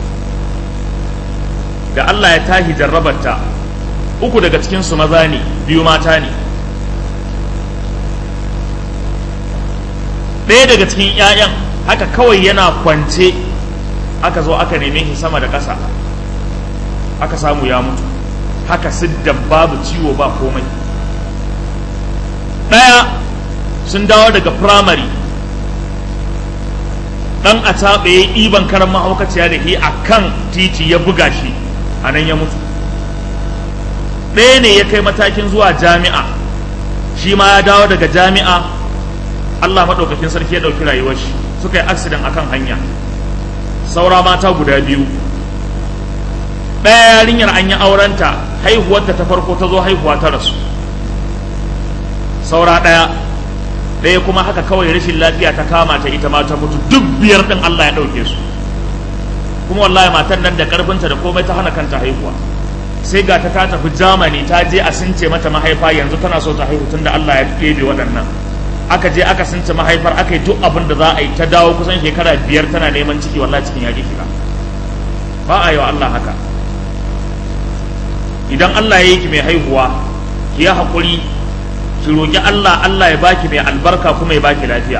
da Allah ya tahi jarrabarta uku daga cikinsu maza ne biyu mata ne ɗaya daga cikin 'ya'yan haka kawai yana kwance aka zo aka neme shi sama da ƙasa aka samu ya mutu haka siddan babu ciwo ba komai ɗaya sun dawo daga firamare ɗan a taɓe ya ɗiban karan mahaukaciya da ke a kan titi ya buga shi a nan ya mutu ɗaya ne ya kai matakin zuwa jami'a shi ma ya dawo daga jami'a Allah maɗaukakin sarki ya ɗauki rayuwar shi suka yi accident akan hanya saura mata guda biyu ɗaya yarinyar an yi aurenta haihuwarta ta farko ta zo haihuwa ta rasu saura ɗaya ɗaya kuma haka kawai rashin lafiya ta kama ta ita ma ta mutu duk biyar ɗin Allah ya ɗauke su kuma wallahi matan nan da ƙarfinta da komai ta hana kanta haihuwa sai ga ta ta tafi Germany ta je a since mata mahaifa yanzu tana so ta haihu tunda Allah ya ɗebe waɗannan aka je aka since mahaifar aka yi duk abin da za a yi ta dawo kusan shekara biyar tana neman ciki wallahi cikin yaƙi shiga ba a yi wa Allah haka idan Allah ya yi ki mai haihuwa ki ya haƙuri ki roƙi Allah Allah ya baki mai albarka kuma ya baki lafiya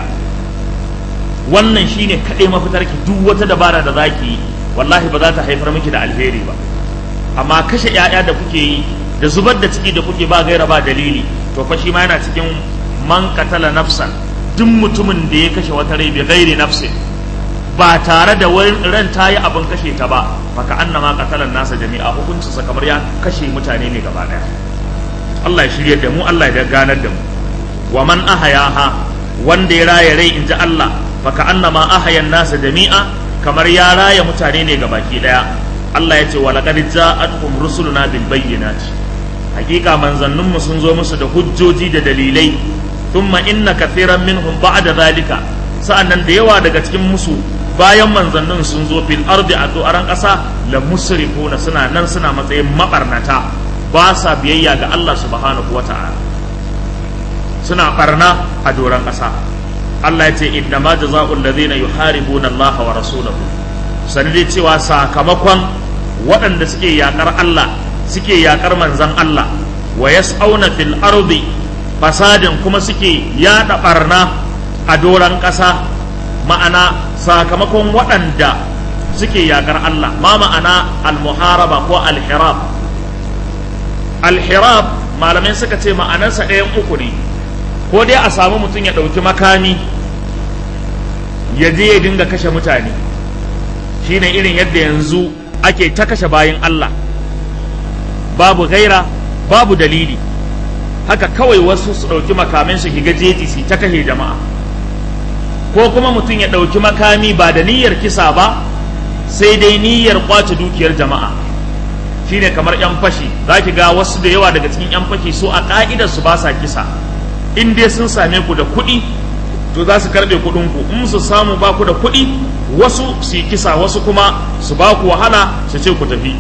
wannan shine kaɗai mafitar ki duk wata dabara da za ki yi wallahi ba za ta haifar miki da alheri ba amma kashe 'ya'ya da kuke yi da zubar da ciki da kuke ba gaira ba dalili to fa shi ma yana cikin man katala nafsan duk mutumin da ya kashe wata rai bi gairi nafsin ba tare da ran ta yi abin kashe ta ba maka annama katalan nasa jami'a hukuncinsa kamar ya kashe mutane ne gaba daya Allah ya shirye da mu Allah ya ganar da mu wa man ahayaha wanda ya raya rai inji Allah maka annama ahayan nasa jami'a kamar ya raya mutane ne gabaki daya Allah ya ce wa laqad ja'atkum rusuluna bil bayyinati hakika manzanninmu sun zo musu da hujjoji da dalilai thumma inna kathiran minhum ba'da zalika sa'annan da yawa daga cikin musu bayan manzannin sun zo fil ardi a do'aran ƙasa la musrifuna suna nan suna matsayin mabarnata ba sa biyayya ga Allah subhanahu wata'ala suna barna a doran ƙasa Allah ya ce inna ma jazaa'ul ladina yuharibuna Allah wa rasulahu sani dai cewa sakamakon waɗanda suke yakar Allah suke yakar manzan Allah wa yas'auna fil ardi fasadin kuma suke yada barna a doran ƙasa ma'ana sakamakon waɗanda suke yakar Allah ma ma'ana al-muharaba ko al-hirab al-hirab malamai suka ce ma'anarsa ɗayan uku ne ko dai a samu mutum ya ɗauki makami ya je ya dinga kashe mutane shine irin yadda yanzu ake ta kashe bayan Allah babu gaira babu dalili haka kawai wasu su ɗauki makamin su shiga jeji su ta kashe jama'a ko kuma mutum ya ɗauki makami ba da niyyar kisa ba sai dai niyyar kwace dukiyar jama'a shine kamar 'yan fashi za ki ga wasu da yawa daga cikin 'yan fashi su a ƙa'idar su ba sa kisa in dai sun same ku da kuɗi to za su karɓe kuɗin ku in su samu ba ku da kuɗi wasu su yi kisa wasu kuma su ba ku wahala su ce ku tafi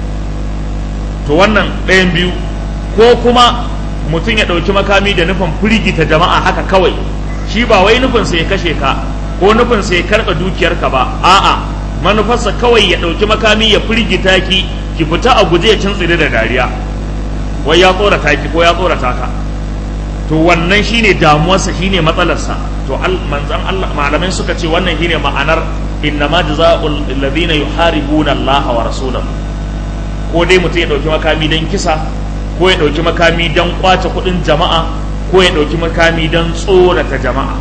to wannan ɗayan biyu ko kuma mutum ya ɗauki makami da nufin firgita jama'a haka kawai shi ba wai nufinsa ya kashe ka ko nufinsa ya karɓa dukiyarka ba a'a manufarsa kawai ya ɗauki makami ya firgita ki ki fita a guje ya tsire da dariya wai ya tsorata ki ko ya tsorata ka to wannan shine damuwarsa shine matsalarsa to manzan Allah malamai suka ce wannan shine ma'anar innama jazaa'ul ladina yuharibuna Allah wa rasulahu ko dai mutum ya ɗauki makami don kisa ko ya ɗauki makami don kwace kuɗin jama'a ko ya ɗauki makami don tsorata jama'a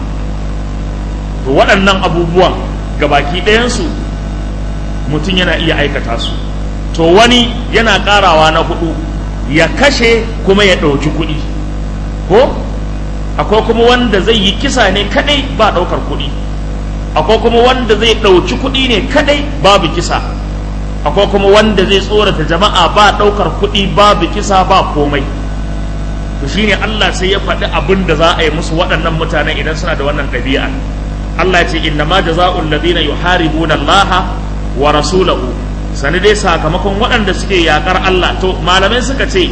to waɗannan abubuwan gabaki ɗayansu mutum yana iya aikata su to wani yana ƙarawa na hudu ya kashe kuma ya ɗauki kuɗi ko akwai kuma wanda zai yi kisa ne kaɗai ba ɗaukar kuɗi akwai kuma wanda zai ɗauki kuɗi ne kadai babu kisa akwai kuma wanda zai tsorata jama'a ba ɗaukar kuɗi babu kisa ba komai to shine Allah sai ya faɗi abin da za a yi musu waɗannan mutanen idan suna da wannan ɗabi'a Allah ya ce inna ma jaza'ul ladina yuharibuna Allah wa rasulahu sani dai sakamakon waɗanda suke yakar Allah to malamai suka ce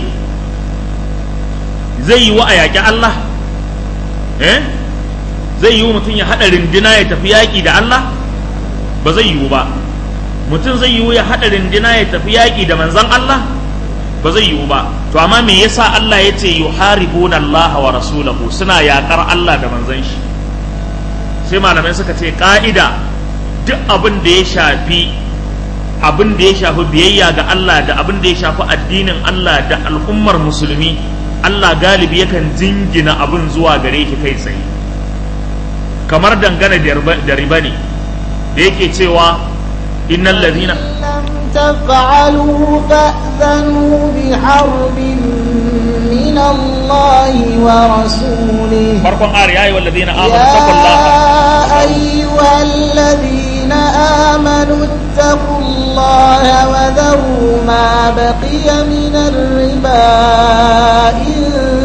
zai yi wa a yaƙi Allah eh zai yi mutum ya haɗa rindina ya tafi yaƙi da Allah ba zai yiwu ba mutum zai yiwu ya haɗa rindina ya tafi yaƙi da manzan Allah ba zai yiwu ba to amma me yasa Allah ya ce yuharibuna Allah wa rasulahu suna yaƙar Allah da manzan shi sai malamai suka ce ƙa'ida duk abin da ya shafi abin da ya shafi biyayya ga Allah da abin da ya shafi addinin Allah da al'ummar musulmi Allah galibi yakan jingina abin zuwa gare ki kai tsaye kamar dangane da riba ne da yake cewa innal ladina لم تفعلوا فأذنوا بحرب من الله ورسوله farkon ayar yayi wal ladina amanu يا taqullaha أيها الذين آمنوا اتقوا الله وذروا ما بقي من الربا إن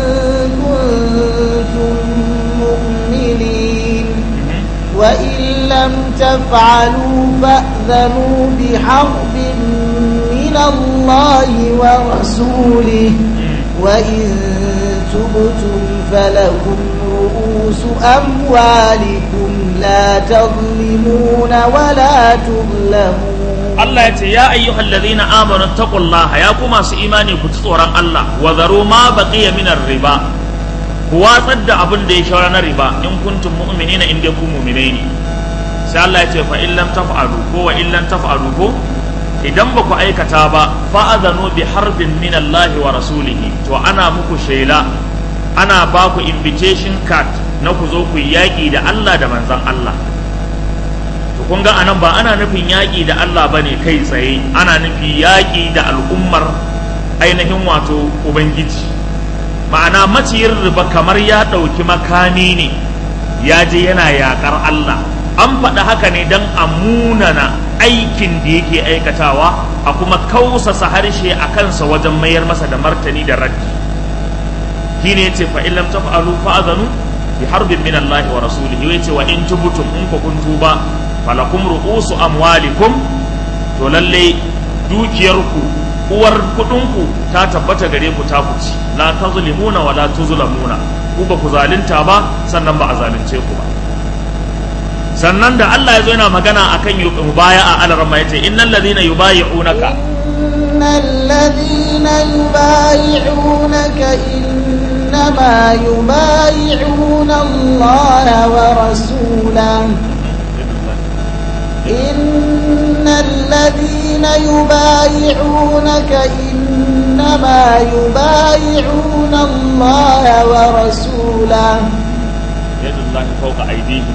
كنتم مؤمنين وإن لم تفعلوا فأذنوا بحرب من الله ورسوله وإن تبتم فلكم رؤوس أموالكم لا تظلمون ولا تظلمون Allah ya ce ya ayyuhal ladina amanu taqullaha ya ku masu imani ku ci tsoron Allah wa zaru ma baqiya min riba ku watsar da abin da ya shaura na riba in kuntum mu'minina in dai ku mu'minai ne sai Allah ya ce fa in lam taf'alu ko wa in lam taf'alu ko idan ba ku aikata ba fa'adhanu bi harbin min Allah wa rasulihi to ana muku shela ana ba ku invitation card na ku zo ku yi yaƙi da Allah da manzon Allah to kun ga anan ba ana nufin yaƙi da Allah bane kai tsaye ana nufi yaƙi da al'ummar ainihin wato ubangiji ma'ana maciyin riba kamar ya ɗauki makami ne ya je yana yaƙar Allah an faɗa haka ne don a munana aikin da yake aikatawa a kuma kausasa harshe a kansa wajen mayar masa da martani da raddi shi ne yace fa illam taf'alu fa'adhanu bi harbin min Allah wa rasulihi yace wa in tubtum in ku kun tuba falakum ru'usu amwalikum to lalle dukiyarku uwar kudinku ta tabbata gare ku ta kuci la tazlimuna wa la tuzlamuna ku ba ku zalunta ba sannan ba a zalunce ku ba sannan da Allah ya zo yana magana akan mubaya'a alarma yace innal ladhina yubayi'unaka إن الذين يبايعونك إنما يبايعون الله ورسوله إن الذين يبايعونك إنما يبايعون الله ورسوله yadullahi fawqa aydihim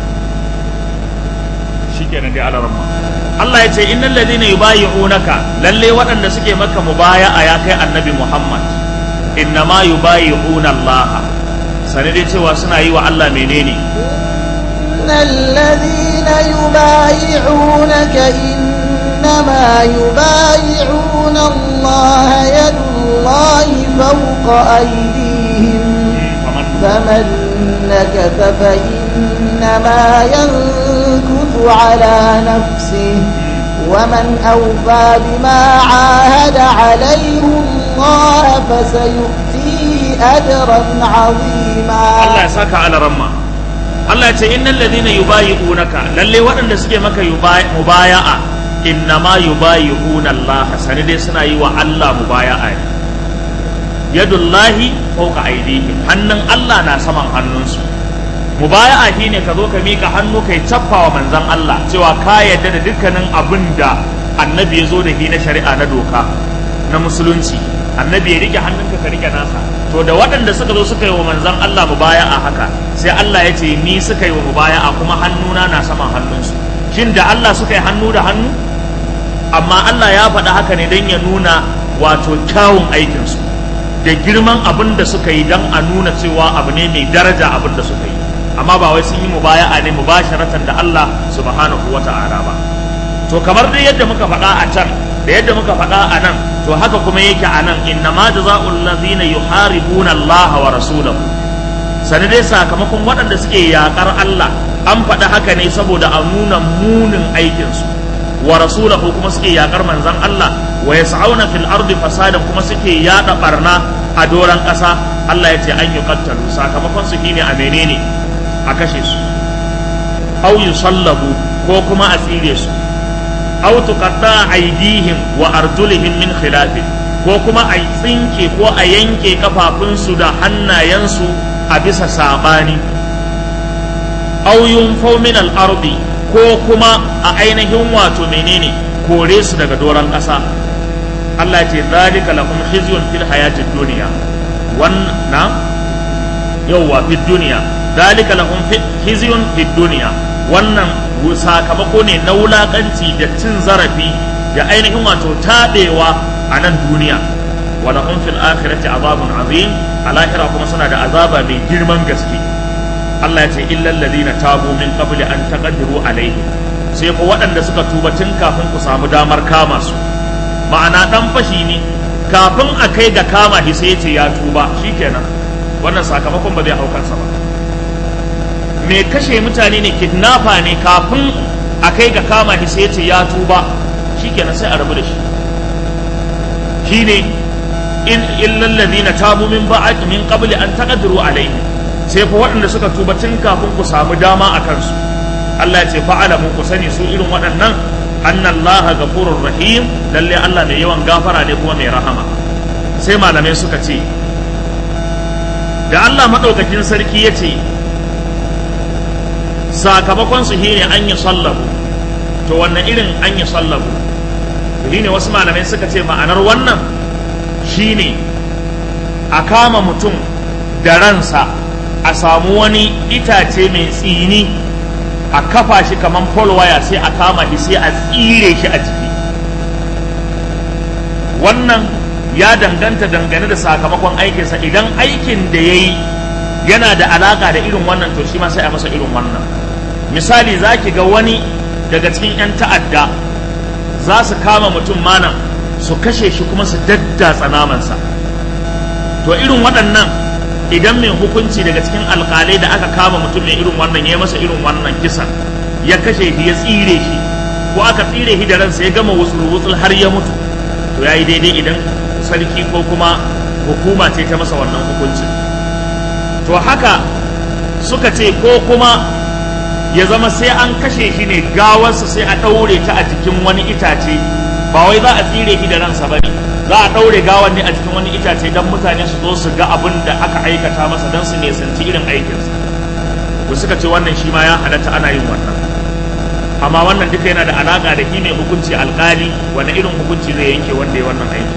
shikenan dai alarma Allah ya ce innal ladina yubayi'unaka lalle waɗanda suke maka mubaya'a ya kai annabi Muhammad innama yubayi'una Allah sane dai cewa suna yi wa Allah menene إن الذين يبايعونك إنما يبايعون الله يد الله فوق أيديهم faman فمن نكث فإنما ينكث على نفسه ومن أوفى بما عاهد عليه الله فسيؤتيه أجرا عظيما Allah ya saka alarma Allah ya ce innal ladina yubayi'unaka lalle waɗanda suke maka yubayi- mubaya'a innama yubayi'una Allah sane dai suna yi wa Allah mubaya'a ne yadullahi fawqa aydihim hannun Allah na saman hannunsu mubaya'a shine ka zo ka mika hannu kai cappa wa manzon Allah cewa ka yarda da dukkanin abin da annabi ya zo da shi na shari'a na doka na musulunci annabi ya rike hannunka ka rike nasa to da waɗanda suka zo suka yi wa manzon Allah mubaya'a haka sai Allah ya ce ni suka yi wa mubaya'a kuma hannuna na saman hannunsu shin da Allah suka yi hannu da hannu amma Allah ya faɗa haka ne don ya nuna wato kyawun aikinsu da girman abin da suka yi don a nuna cewa abu ne mai daraja abin da suka yi amma ba wai sun yi mubaya'a ne mubasharatan da Allah subhanahu wata'ala ba to kamar dai yadda muka faɗa a can da yadda muka faɗa a nan to haka kuma yake a nan inna ma jaza'ul ladhina yuharibuna Allah wa rasulahu sani dai sakamakon waɗanda suke yaƙar Allah an faɗa haka ne saboda a nuna munin aikinsu wa rasulahu kuma suke yaƙar manzon Allah wa yas'auna fil ardi fasadan kuma suke yaɗa barna a doran ƙasa Allah ya ce an yi kattalu sakamakon su shine a menene a kashe su au yusallabu ko kuma a tsire su aw tuqatta aydihim wa arjulihim min khilafin ko kuma a tsinke ko a yanke kafafunsu da hannayensu a bisa sabani aw yunfaw min al-ardi ko kuma a ainihin wato menene kore su daga doron ƙasa Allah ce zalika lahum khizyun fil hayatid dunya wannan yawwa fid dunya zalika lahum khizyun fid dunya wannan sakamako ne na wulakanci da cin zarafi da ainihin wato taɓewa a nan duniya wala hum fil akhirati azabun azim a lahira kuma suna da azaba mai girman gaske Allah ya ce illal ladina tabu min qabli an taqdiru alaihim sai ko waɗanda suka tuba tun kafin ku samu damar kama su ma'ana dan fashi ne kafin a kai ga kama shi sai ya ce ya tuba shikenan wannan sakamakon ba zai hau kansa ba mai kashe mutane ne kidnapper ne kafin a kai ga kama shi sai ce ya tuba shikenan sai a rabu da shi shine in illal ladina tabu min ba'd min qabli an taqdiru alayhi sai fa waɗanda suka tuba tun kafin ku samu dama a kansu Allah ya ce fa'alamu ku sani su irin waɗannan anna Allah ghafurur rahim lalle Allah mai yawan gafara ne kuma mai rahama sai malamai suka ce da Allah madaukakin sarki ya ce sakamakon su shine an yi sallabu to wannan irin an yi sallabu shine wasu malamai suka ce ma'anar wannan shine a kama mutum da ransa a samu wani itace mai tsini a kafa shi kamar waya sai a kama shi sai a tsire shi a jiki wannan ya danganta dangane da sakamakon aikinsa idan aikin da ya yi yana da alaka da irin wannan to shi ma sai a masa irin wannan misali za ki ga wani daga cikin 'yan ta'adda za su kama mutum manan su kashe shi kuma su daddatsa namansa to irin waɗannan idan mai hukunci daga cikin alƙalai da aka kama mutum mai irin wannan ya masa irin wannan kisan ya kashe shi ya tsire shi ko aka tsire shi da ransa ya gama wutsul har ya mutu to ya yi daidai idan sarki ko kuma hukuma ce ta masa wannan hukuncin to haka suka ce ko kuma ya zama sai an kashe shi ne gawarsa sai a ɗaure ta a jikin wani itace ba wai za a tsire shi da ransa ba ne za a ɗaure gawar ne a jikin wani itace don mutane su zo su ga abin da aka aikata masa don su nesanci irin aikinsa ku suka ce wannan shi ma ya halatta ana yin wannan amma wannan duka yana da alaƙa da shi ne hukunci alƙali wani irin hukunci zai yanke wanda ya wannan aiki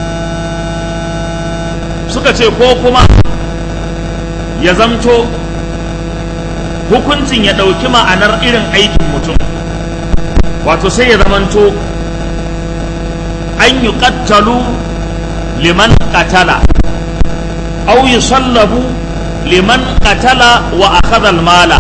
suka ce ko kuma ya zamto hukuncin ya ɗauki ma'anar irin aikin mutum wato sai ya zamanto an yi ƙattalu liman ƙatala au yi sallabu liman ƙatala wa akhadha mala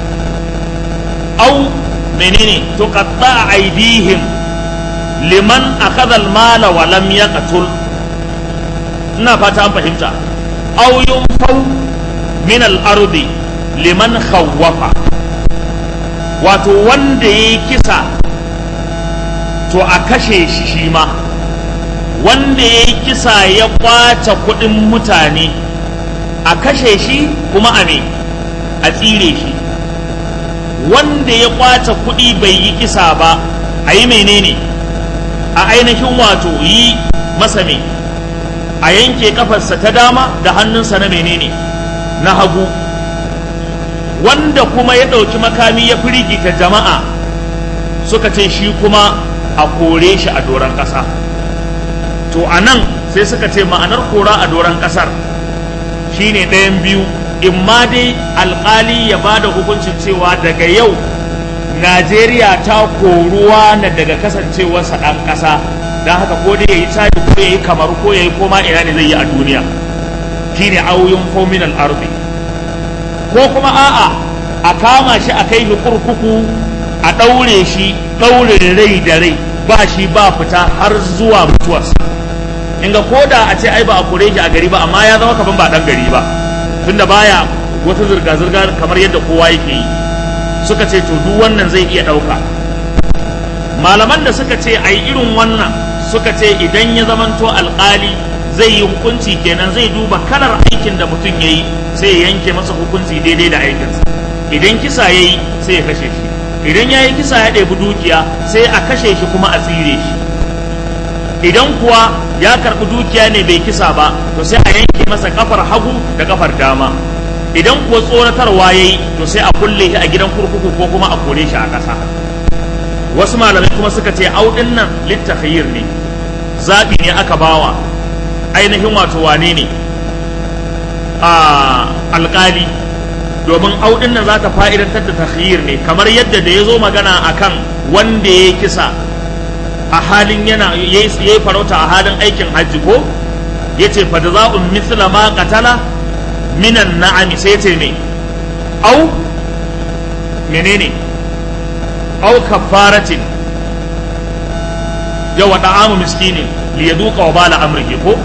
au menene tuqatta aidihim liman akhadha mala wa lam yaqtul ina fata an fahimta au yunfau min al-ardi liman khawwafa wato wanda ya yi kisa to a kashe shi shi ma wanda ya yi kisa ya kwace kuɗin mutane a kashe shi kuma a me a tsire shi wanda ya kwace kuɗi bai yi kisa ba a yi menene a ainihin wato yi masa me a yanke kafarsa ta dama da hannunsa na menene na hagu wanda kuma ya ɗauki makami ya firgita jama'a suka ce shi kuma a kore shi a doron ƙasa to a nan sai suka ce ma'anar kora a doron ƙasar shine ɗayan biyu in ma dai alƙali ya ba da hukuncin cewa daga yau najeriya ta koruwa na daga kasancewarsa ɗan ƙasa don haka ko dai ya yi caji ko ya yi kamar ko ya yi koma ina ne zai yi a duniya shine auyun fominal arbi ko kuma a'a a kama shi a kai shi kurkuku a ɗaure shi ɗaurin rai da rai ba shi ba fita har zuwa mutuwarsa inga ko da a ce ai ba a kore shi a gari ba amma ya zama kaman ba ɗan gari ba tunda baya wata zirga-zirga kamar yadda kowa yake yi suka ce to duk wannan zai iya ɗauka malaman da suka ce ai irin wannan suka ce idan ya zamanto alƙali zai yi hukunci kenan zai duba kalar aikin da mutum ya yi sai ya yanke masa hukunci daidai da aikinsa idan kisa ya yi sai ya kashe shi idan ya yi kisa ya ɗebi dukiya sai a kashe shi kuma a tsire shi idan kuwa ya karɓi dukiya ne bai kisa ba to sai a yanke masa kafar hagu da kafar dama idan kuwa tsoratarwa ya yi to sai a kulle shi a gidan kurkuku ko kuma a kore shi a ƙasa wasu malamai kuma suka ce audin nan littafiyir ne zaɓi ne aka bawa ainihin wato wane ne a alƙali domin audin nan za ta fa'idantar da takhiyir ne kamar yadda da ya zo magana akan wanda ya kisa a halin yana ya yi farauta a halin aikin hajji ko ya ce fa da za'un mithla ma qatala minan na'ami sai ce me au menene au kafaratin yawa da'amu miskinin li yaduqa wa bala amrihi ko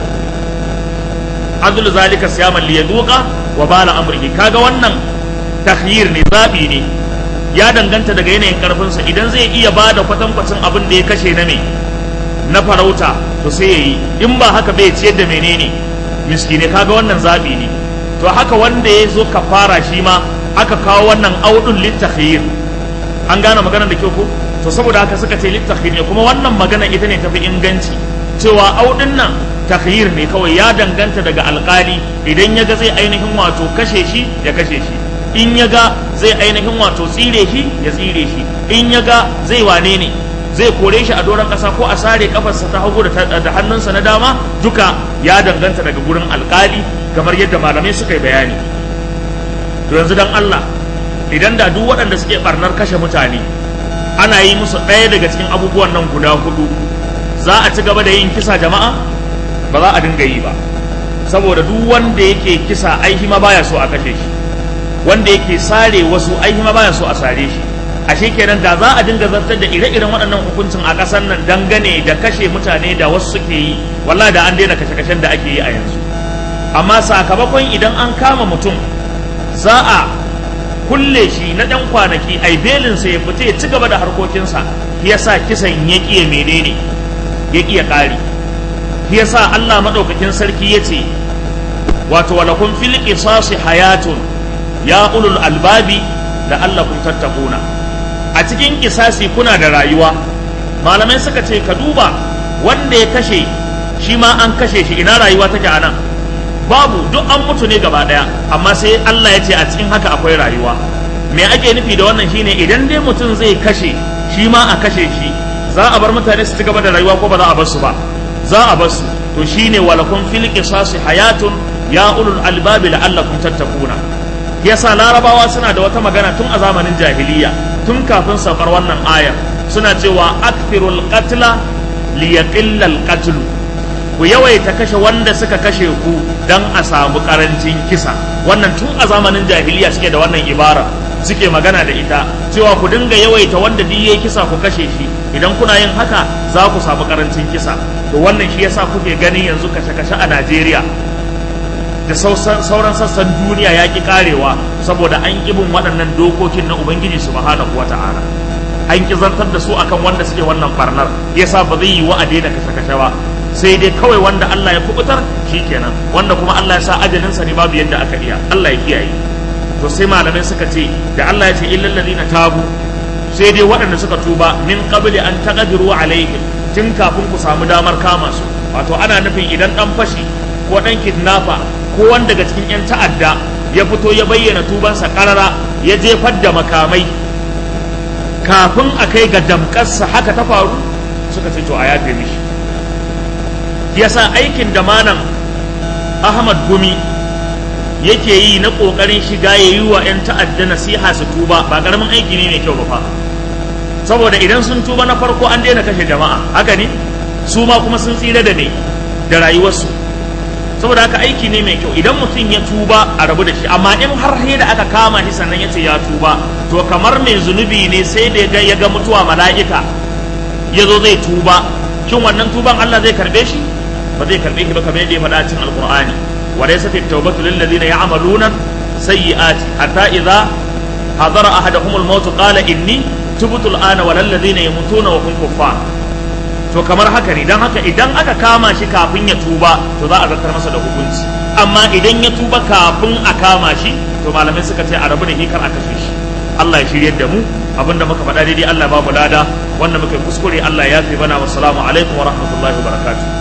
adul zalika siyaman li yaduqa wa bala amrihi kaga wannan takhyir ne zabi ne ya danganta daga yanayin karfinsa idan zai iya bada kwatankwacin abin da ya kashe na me na farauta to sai yayi in ba haka bai ciyar da menene miskine kaga wannan zabi ne to haka wanda ya zo kafara shi ma aka kawo wannan audun littakhir an gane maganar da kyau ko to saboda haka suka ce littakhir ne kuma wannan magana ita ne tafi inganci cewa audin nan takhir ne kawai ya danganta daga alkali idan ya ga zai ainihin wato kashe shi ya kashe shi in ya ga zai ainihin wato tsire shi ya tsire shi in ya ga zai wane ne zai kore shi a doron ƙasa ko a sare kafarsa ta hagu da hannunsa na dama duka ya danganta daga gurin alkali kamar yadda malamai suka yi bayani to yanzu dan Allah idan da duk waɗanda suke barnar kashe mutane ana yi musu ɗaya daga cikin abubuwan nan guda hudu za a ci gaba da yin kisa jama'a ba za a dinga yi ba saboda duk wanda yake kisa aihi ma baya so a kashe shi wanda yake sare wasu aihi ma baya so a sare shi ashe kenan da za a dinga zartar da ire-iren waɗannan hukuncin a ƙasar nan dangane da kashe mutane da wasu suke yi wallahi da an daina kashe-kashen da ake yi a yanzu amma sakamakon idan an kama mutum za a kulle shi na ɗan kwanaki ai belinsa ya fita ya ci gaba da harkokinsa ya sa kisan ya ƙiya menene ya ƙiya ƙari ya sa Allah maɗaukakin sarki ya ce wato walakun fil qisasi hayatun ya ulul albabi da Allah kun tattakuna a cikin kisasi kuna da rayuwa malamai suka ce ka duba wanda ya kashe shi ma an kashe shi ina rayuwa take a nan babu duk an mutu ne gaba daya amma sai Allah ya ce a cikin haka akwai rayuwa me ake nufi da wannan shine idan dai mutum zai kashe shi ma a kashe shi za a bar mutane su ci gaba da rayuwa ko ba za a bar su ba za a bar su to shine walakum fil qisasi hayatun ya ulul albabi la'allakum tattakuna yasa larabawa suna da wata magana tun a zamanin jahiliya tun kafin saukar wannan ayar suna cewa akthirul qatla liyaqilla al qatlu ku yawaita kashe wanda suka kashe ku dan a samu karancin kisa wannan tun a zamanin jahiliya suke da wannan ibara suke magana da ita cewa ku dinga yawaita wanda duk yayi kisa ku kashe shi idan kuna yin haka za ku samu karancin kisa to wannan shi yasa kuke ganin yanzu kashe-kashe a Najeriya da sauran sassan duniya ya ki karewa saboda an bin waɗannan dokokin na Ubangiji subhanahu wata'ala an ki zartar da su akan wanda suke wannan barnar yasa ba zai yi wa a daina kashe-kashe ba sai dai kawai wanda Allah ya kubutar kenan wanda kuma Allah ya sa ajalinsa ne babu yadda aka iya Allah ya kiyaye to sai malamai suka ce da Allah ya ce illal ladina tabu sai dai waɗanda suka tuba min qabli an taqdiru alaihim tun kafin ku samu damar kama su wato ana nufin idan dan fashi ko dan kidnapper ko wanda daga cikin yan ta'adda ya fito ya bayyana tubansa karara ya jefar da makamai kafin a kai ga damƙarsa haka ta faru suka ce to a yafe mishi yasa aikin da malam ahmad gumi yake yi na ƙoƙarin shiga ya yi wa 'yan ta'adda nasiha su tuba ba ƙaramin aiki ne mai kyau ba fa saboda idan sun tuba na farko an daina kashe jama'a haka ne su ma kuma sun tsira da ne da rayuwarsu saboda haka aiki ne mai kyau idan mutum ya tuba a rabu da shi amma in har sai da aka kama shi sannan ya ce ya tuba to kamar mai zunubi ne sai da ya ga mutuwa mala'ika ya zo zai tuba shin wannan tuban Allah zai karbe shi ba zai karbe shi ba kamar yadda ya faɗa cikin alqur'ani wa laysa at-tawbatu lil ladina ya'maluna sayyi'ati hatta idza hadara ahaduhum al-maut qala inni tubtu al-ana wa lil ladina yamutuna wa hum kuffar to kamar haka ne dan haka idan aka kama shi kafin ya tuba to za a zartar masa da hukunci amma idan ya tuba kafin a kama shi to malamai suka ce a rabu da hikar aka kashe shi Allah ya shiryar da mu abinda muka faɗa daidai Allah ba mu lada wanda muka kuskure Allah ya fi bana wassalamu alaikum wa rahmatullahi wa barakatuh